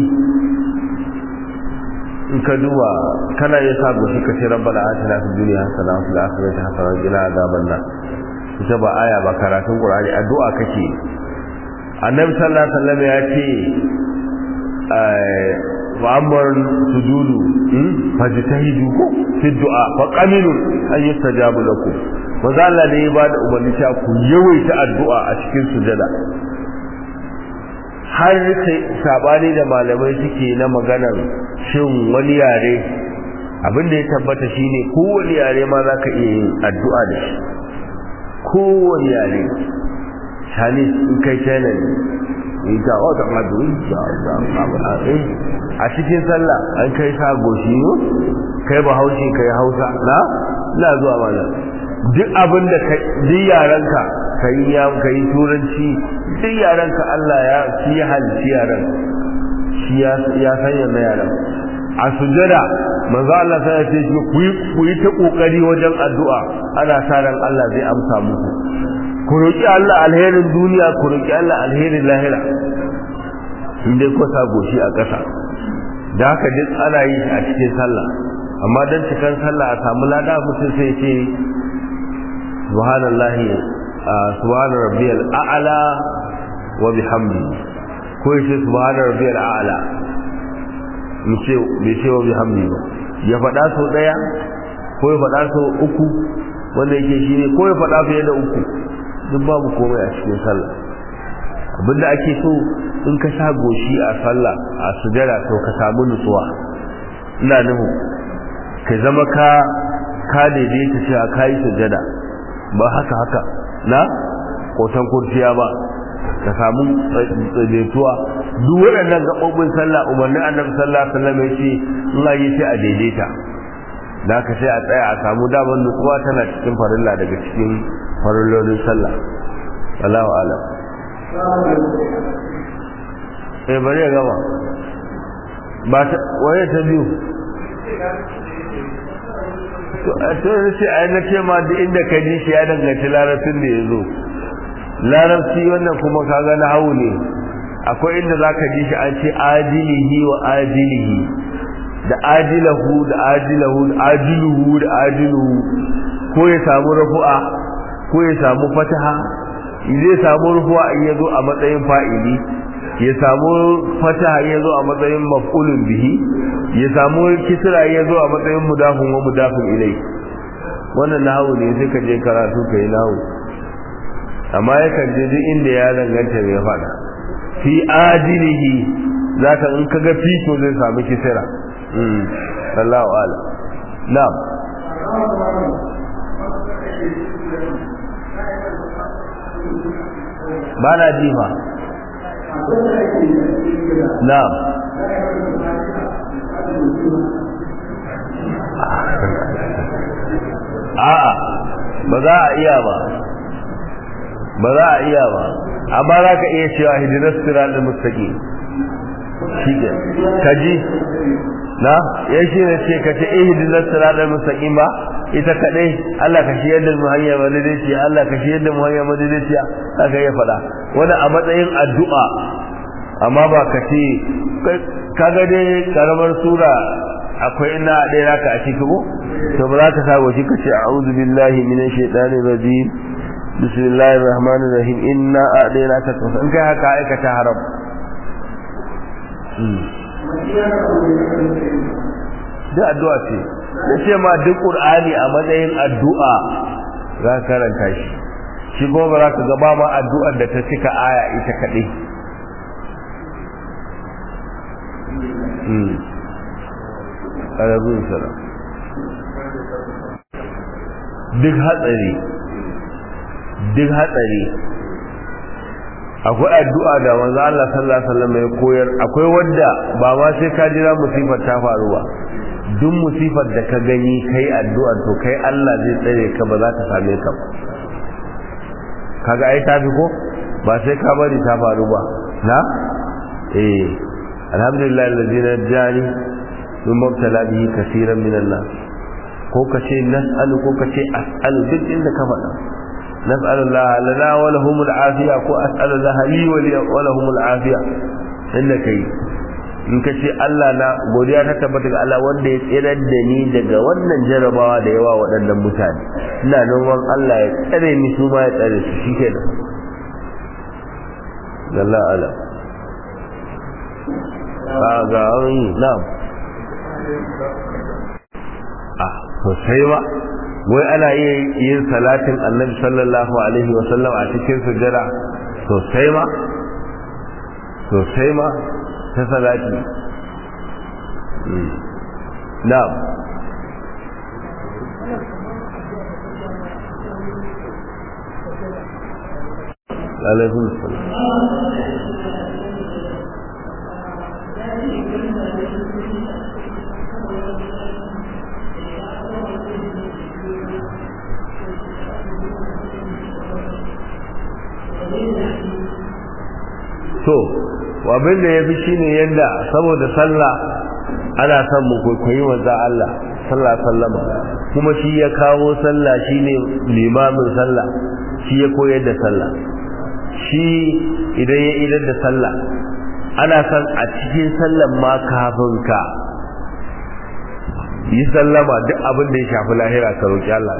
in ka duba kana ya sa gushi ka ce rabbana atina fid dunya hasana wa fil akhirati hasana wa qina adhaban nar ita ba aya ba karatun qur'ani addu'a kake annabi sallallahu alaihi wasallam ya ce وأمر سجود فاجتهدوا في الدعاء فقمنوا أن يستجاب لكم وذا الله ne ba da umarni ta ku yawaita addu'a a cikin sujada har sai sabani da malamai suke na maganar shin wani yare abin da ya tabbata shine kowane yare ma za ka iya yin addu'a da shi kowane yare chinese in kai china ne ita wata madu a cikin sallah an kai sa goshi ne kai ba haushi kai hausa na ina zuwa mana duk abin da duk yaranka kai ya kai turanci duk yaranka Allah ya shi ya halici yaran shi ya ya sanya na yaran a sujada manzo Allah sai ya ce ku yi ku yi ta kokari wajen addu'a ana sa ran Allah zai amsa muku ku roƙi Allah alherin duniya ku roƙi Allah alherin lahira inda ko sa goshi a ƙasa da haka duk ana yi a cikin sallah amma dan cikin sallah a samu lada mutum sai ce subhanallahi subhana rabbiyal a'la wa bihamdi ko yace subhana rabbiyal a'la mu ce bai ce wa bihamdi ba ya faɗa sau ɗaya ko ya faɗa sau uku wanda yake shine ko ya faɗa fiye da uku duk babu komai a cikin sallah abinda ake so in ka sa goshi a sallah a sujada to ka samu nutsuwa ina nuhu ka zama ka ka daidaita cewa ka yi sujada ba haka haka na kotan kurciya ba ka samu daidaituwa duk waɗannan gaɓoɓin sallah umarnin annabi sallallahu alaihi wasallam ya ce in a yi sai a daidaita da ka sai a tsaya a samu damar nutsuwa tana cikin farilla daga cikin farillolin sallah Allahu alam eh bari ya gama ba ta waye ta biyu to sai ai na ce ma duk inda ka ji shi ya danganci larabcin da ya zo larabci wannan kuma kaga na hau ne akwai inda za ka ji shi an ce ajilihi wa ajilihi da ajilahu da ajilahu da ajiluhu da ajiluhu ko ya samu rafu'a ko ya samu fataha zai samu rufuwa in ya zo a matsayin fa'ili ya samu fataha in ya zo a matsayin maf'ulun bihi ya samu kisra in ya zo a matsayin mudafin wa mudafin ilai wannan nahawu ne sai ka je karatu ka yi nahawu amma ya kan je duk inda ya danganta mai faɗa fi adilihi zaka in kaga fito zai samu kisra Allahu a'lam na'am ba na ji ma na'am a'a ba za a iya ba ba za a iya ba amma za ka iya cewa hidinar siratul mustaqim shi ke kaji na ya shi ne ce ka ce ihdinas siratal mustaqim ba ita kadai Allah ka shi yadda mu hanya madaidaiciya Allah ka shi yadda mu hanya madaidaiciya aka ya faɗa wannan a matsayin addu'a amma ba ka ce kaga dai karamar sura akwai ina ɗaya naka a ciki ko to ba za ka sa waje ka ce a'udhu billahi minash shaitanir rajim bismillahir rahmanir rahim inna a'dainaka kawthar in kai haka aikata haram da addu'a ce da ce ma duk qur'ani a matsayin addu'a za ka karanta shi shi kuma ba za ka gaba ma addu'ar da ta cika aya ita kaɗai ƙararrun sara duk hatsari duk hatsari akwai addu'a da manzo Allah sallallahu alaihi wasallam ya koyar akwai wanda ba ma sai ka jira musifar ta faru ba duk musifar da ka gani kai addu'a to kai Allah zai tsare ka ba za ta same ka ba kaga ai tafi ko ba sai ka bari ta faru ba na eh alhamdulillah alladhi najani min mubtala bihi kaseeran min an-nas ko kace nas'alu ko kace as'alu duk inda ka faɗa نسأل الله لنا ولهم العافية كو أسأل الله لي ولهم العافية إنك in ka ce Allah na godiya ta tabbata ga Allah wanda ya tsirar da ni daga wannan jarabawa da yawa waɗannan mutane ina noman Allah ya tsare ni su ma ya tsare su shi ke nan Allah ala a ga wani na'am a sosai ba wai ana iya yin salatin annabi sallallahu alaihi wasallam a cikin sujjada sosai ma sosai ma ta salati na'am alaikun salam to abin da ya fi shi ne yadda saboda sallah ana son mu kwaikwayi wanzu Allah sallah sallama kuma shi ya kawo sallah shi ne limamin sallah shi ya koyar da sallah shi idan ya idar da sallah ana son a cikin sallan ma kafin ka yi sallama duk abin da ya shafi lahira ka roƙi Allah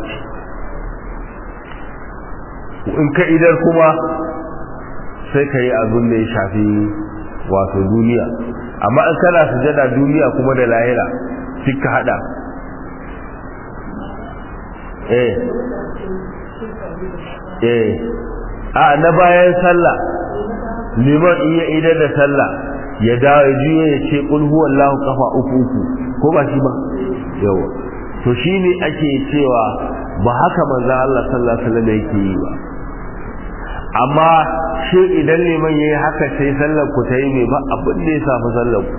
in ka idar kuma sai ka yi abin da ya shafi wato duniya amma in kana sujada duniya kuma da lahira duk ka hada eh eh a na bayan sallah liman iya idar da sallah ya dawo ya juye ya ce kul huwallahu kafa uku uku ko ba shi ba yawa to shine ake cewa ba haka manzo Allah sallallahu alaihi wasallam yake yi ba amma shi idan liman ya yi haka sai sallar ku ta yi mai ba abin da ya samu sallar ku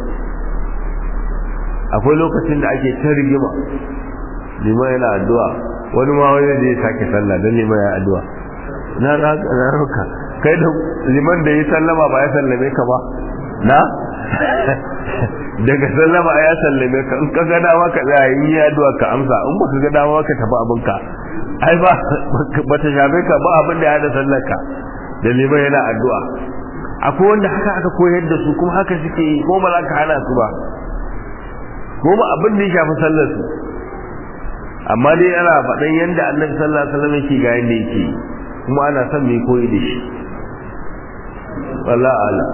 akwai lokacin da ake ta rigima liman yana addu'a wani ma wani da ya sake sallah don liman ya addu'a na rauka kai da liman da ya sallama ba ya sallame ka ba na daga sallama ya sallame ka in ka ga dama ka tsaya in yi addu'a ka amsa in baka ga dama ka tafi abinka ai ba bata shafe ka ba abin da ya da sallarka da liman yana addu'a akwai wanda haka aka koyar da su kuma haka suke yi ko ba za ka hana su ba ko ba abin da ya shafi sallar su amma dai ana faɗan yadda annabi sallallahu alaihi wasallam yake ga yadda yake kuma ana son mai koyi da shi wallahi ala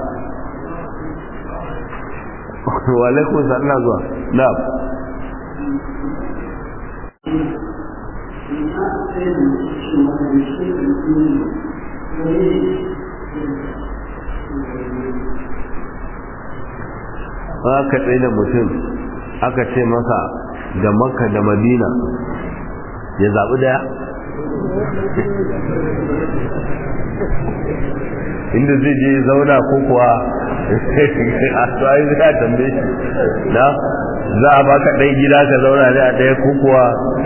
wa alaikum salam zuwa na'am aka tsaye da mutum aka ce masa da makka da madina ya zaɓi daya inda zai je zauna ko kuwa a tsaye zai tambaye shi na za a baka ɗai gida ka zauna ne a ɗaya ko kuwa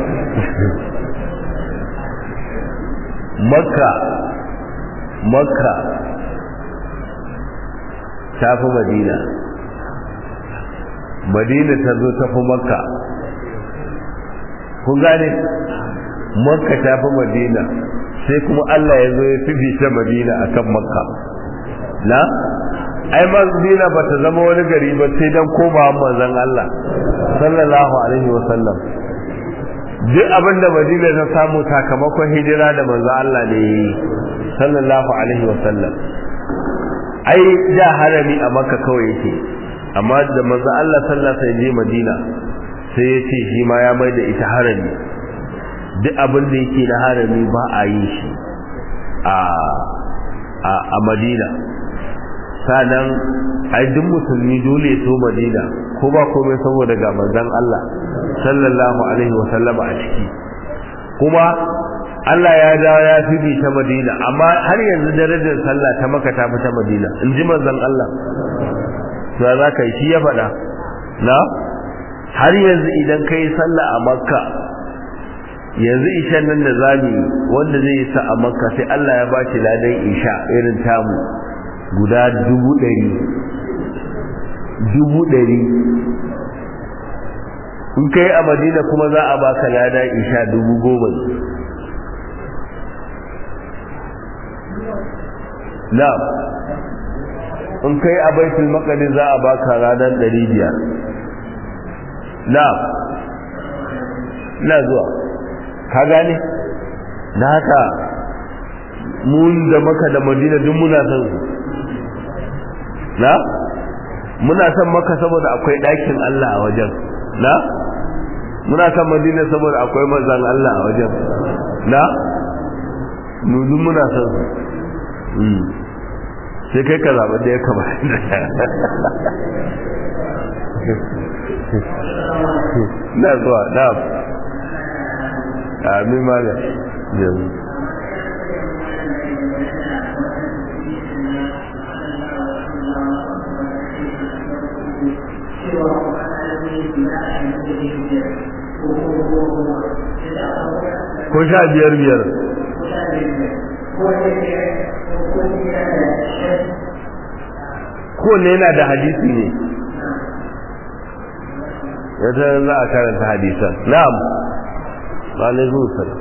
makka makka ta fi madina madina ta zo ta fi makka kun gane makka ta fi madina sai kuma Allah ya zo ya fifita madina akan makka na ai madina ba ta zama wani gari ba sai dan koma manzon Allah sallallahu alaihi wa sallam duk abin da madina ta samu sakamakon hijira da manzon Allah ne sallallahu alaihi wa sallam ai da harami a makka kawai yake amma da manzo Allah sallallahu alaihi wasallam je Madina sai ya ce shi ma ya mai da ita harami duk abin da yake na harami ba a yi shi a a a Madina sanan ai duk musulmi dole ya so Madina ko ba komai saboda ga manzon Allah sallallahu alaihi wasallam a ciki kuma Allah ya dawo ya fi ta Madina amma har yanzu darajar sallah ta maka ta fi ta Madina in ji manzon Allah za za ka yi shi ya faɗa na har yanzu idan ka yi sallah a makka yanzu ishan nan da zami wanda zai yi sa a makka sai Allah ya ba shi ladan isha irin tamu guda dubu ɗari dubu ɗari in ka yi a madina kuma za a baka ladan isha dubu goma na in kai a baitul maqdis za a baka ranar 500 na'am ina zuwa ka gane na haka mun da maka da madina duk muna son su na muna son maka saboda akwai ɗakin Allah a wajen na muna son madina saboda akwai manzan Allah a wajen na duk muna son su sai kai ka zaɓi da ya kama na zuwa na amin malam yanzu ko sha biyar biyar kowanne yana da hadisi ne yadda za a karanta hadisan na'am alaikum salam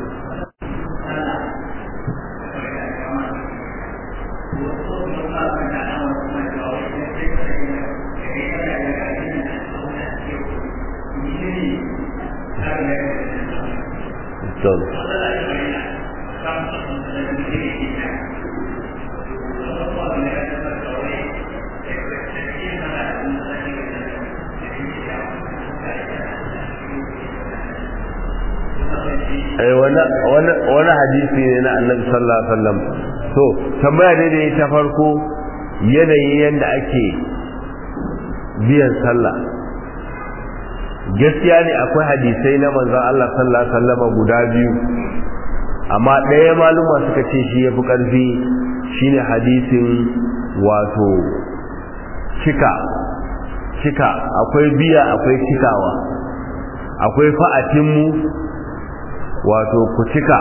wani hadisi ne na annabi sallallahu alaihi wasallam to tambaya ne da ta farko yanayin yadda ake biyan sallah gaskiya ne akwai hadisai na manzon Allah sallallahu alaihi wasallam guda biyu amma ɗaya maluma suka ce shi yafi ƙarfi shine hadisin wato cika cika akwai biya akwai cikawa akwai fa'atinmu wato ku cika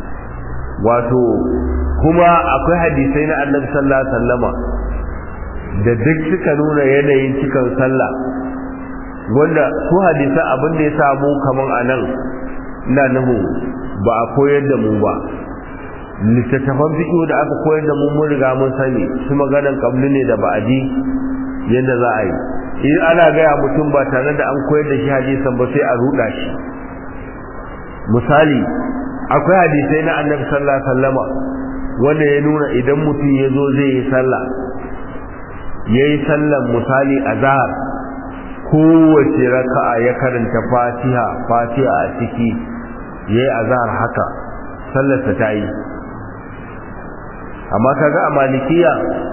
wato kuma akwai hadisai na annabi sallallahu alaihi wasallama da duk suka nuna yanayin cikin sallah wanda su hadisa abin da ya samu kaman a nan na nuhu ba a koyar da mu ba littattafan fiƙo da aka koyar da mu mun riga mun sani su maganan kabli ne da ba'adi yadda za a yi in ana gaya mutum ba tare da an koyar da shi hadisan ba sai a ruɗa shi misali akwai hadisai na annabi sallallahu alaihi wasallama wanda ya nuna idan mutum ya zo zai yi sallah ya yi sallan misali a zahar kowace raka'a ya karanta fatiha fatiha a ciki ya yi a zahar haka sallarsa ta yi amma kaga a malikiya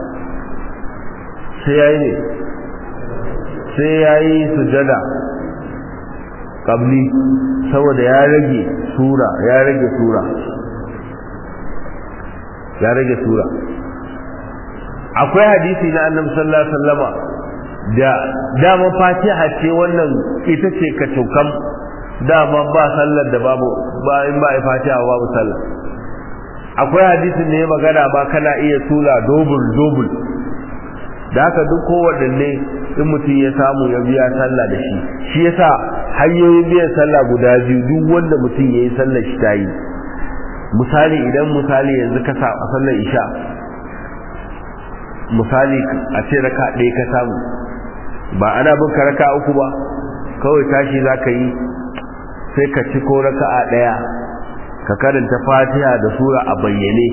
sai ya yi ne sai ya yi sujada ƙabli saboda ya rage sura ya rage sura ya rage sura akwai hadisi na annabi sallallahu alaihi wasallama da dama fatiha ce wannan ita ce ka tukam dama ba sallar da babu ba in ba fatiha babu sallah akwai hadisin ne magana ba kana iya sura dobul dobul da haka duk kowanne in mutum ya samu ya biya sallah da shi shi yasa hanyoyin biyan sallah guda biyu duk wanda mutum ya yi sallar shi ta yi misali idan misali yanzu ka sa a sallar isha misali a ce raka ɗaya ka samu ba ana bin ka raka uku ba kawai tashi za ka yi sai ka ci ko raka a ɗaya ka karanta fatiha da sura a bayyane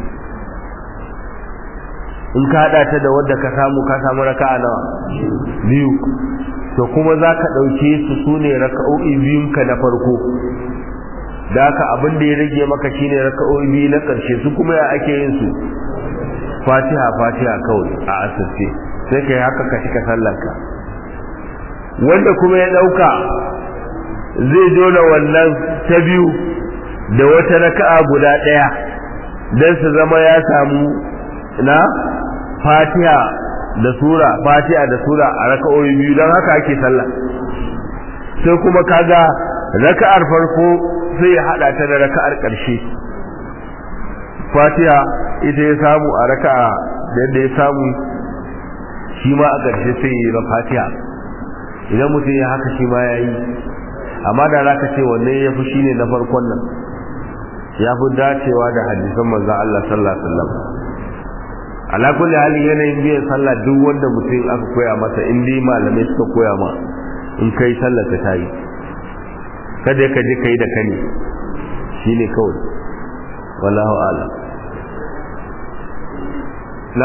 in ka haɗa ta da wadda ka samu ka samu raka a nawa biyu to kuma za ka ɗauke su su ne raka'o'i biyunka na farko da haka abin da ya rage maka shine raka'o'i biyu na ƙarshe su kuma ya ake yin su fatiha fatiha kawai a asirce sai ka yi haka ka shika sallarka wanda kuma ya ɗauka zai jona wannan ta biyu da wata raka'a guda ɗaya don su zama ya samu na fatiha da sura fatiha da sura a raka'o'i biyu don haka ake sallah sai kuma kaga raka'ar farko sai ya hada ta da raka'ar ƙarshe fatiha ita ya samu a raka'a da ya samu shi ma a ƙarshe sai ya yi fatiha idan mutum ya haka shi ma ya yi amma da za ka ce wanne ya fi shine na farkon nan ya fi dacewa da hadisan manzan Allah sallallahu alaihi wasallam ala kulli hali yanayin biyan sallah duk wanda mutum aka koya masa in dai malamai suka koya ma in kai sallar ta tayi kada ka je kai da kani shine kawai wallahu a'lam la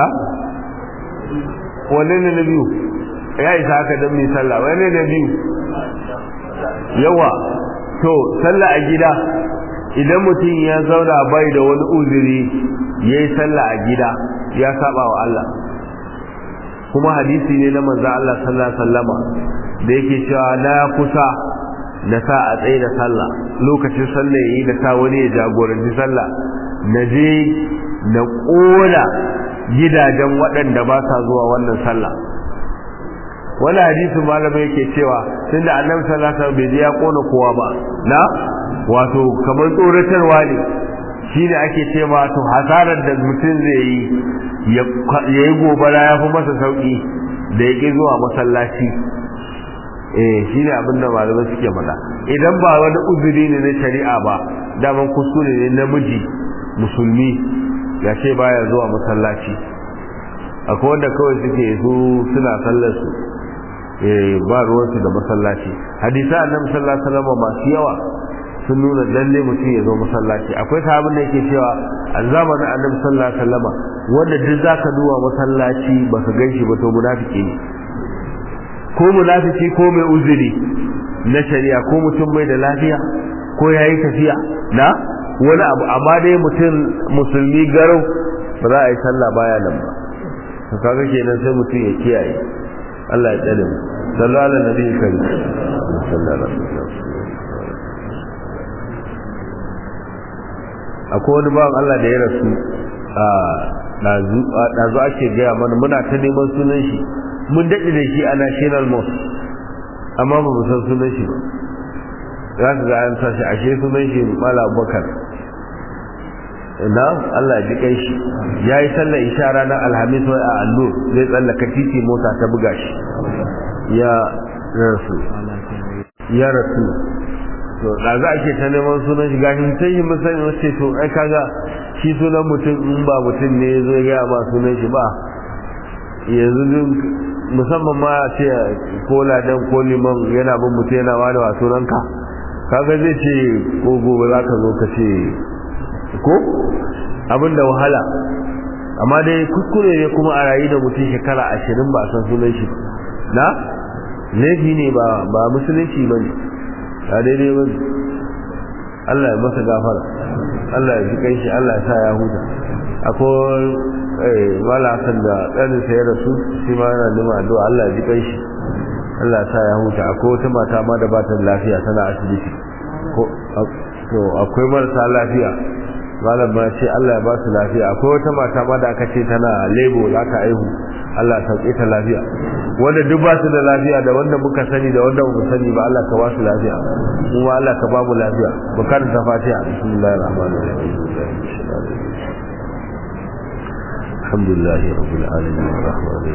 wanne ne na biyu ya isa haka don mai sallah wanne ne biyu yawa to sallah a gida idan mutum ya zauna bai da wani uzuri ya yi sallah a gida ya saba wa Allah kuma hadisi ne na manzo Allah sallallahu alaihi wasallama da yake cewa na kusa na sa a tsaye da sallah lokacin sallah yayi da sa wani ya jagoranci sallah na je na kona gidajen waɗanda ba sa zuwa wannan sallah wani hadisin malamai yake cewa tunda annabi sallallahu alaihi wasallam bai je ya kona kowa ba na wato kamar tsoratarwa ne shi ne ake ce ma to hasarar da mutum zai yi ya yi gobara ya fi masa sauƙi da ya ƙi zuwa masallaci eh shi ne abin da malamai suke faɗa idan ba wani uzuri ne na shari'a ba daman kuskure ne namiji musulmi ya ce baya zuwa masallaci akwai wanda kawai suke su suna sallar su ba ruwansu da masallaci hadisa annabi sallallahu alaihi wasallam masu yawa sun nuna lalle mutum ya zo masallaci akwai sahabin da yake cewa a zamanin annabi sallallahu alaihi wasallama wanda duk zaka duba masallaci ba ka ganshi ba to munafiki ne ko munafiki ko mai uzuri na shari'a ko mutum bai da lafiya ko yayi tafiya na wani abu amma dai mutum musulmi garau ba za a yi sallah baya nan ba to kaga kenan sai mutum ya kiyaye Allah ya tsare mu sallallahu alaihi nabi karim sallallahu alaihi wasallam akwai wani bawan Allah da ya rasu a ɗazu ake gaya mana muna ta neman sunan shi mun daɗe da shi a national mosque amma ba mu san sunan shi ba za su ga an sa shi ashe sunan shi mala bakar na Allah ji kai shi ya yi sallar isha ranar alhamis wai a allo zai tsallaka titi mota ta buga shi ya rasu ya rasu to da za a ke ta neman sunan shi gashi sai yi musayin wace to ai kaga shi sunan mutum in ba mutum ne ya zo ya ba sunan shi ba yanzu musamman ma ce ko ladan ko liman yana bin mutum yana wani wa sunanka kaga zai ce ko gobe za ka zo ka ce ko abin da wahala amma dai kuskure ne kuma a rayu da mutum shekara ashirin ba a san sunan shi na laifi ne ba ba musulunci ba ne a daidai ba Allah ya masa gafara Allah ya ji kai shi Allah ya sa ya huta akwai wala hasan da ɗanin sa ya rasu shi ma yana nima addu'a Allah ya ji kai shi Allah ya sa ya huta akwai wata mata ma da ba ta lafiya tana asibiti ko to akwai marasa lafiya malam ma ce Allah ya ba su lafiya akwai wata mata ma da aka ce tana lebo za ta aihu Allah ya sauke ta lafiya wanda duk ba su da lafiya da wanda muka sani da wanda mu sani ba Allah ka ba su lafiya mu ma Allah ka ba mu lafiya mu karanta Fatiha bismillahir rahmanir rahim الحمد لله رب العالمين الرحمن الرحيم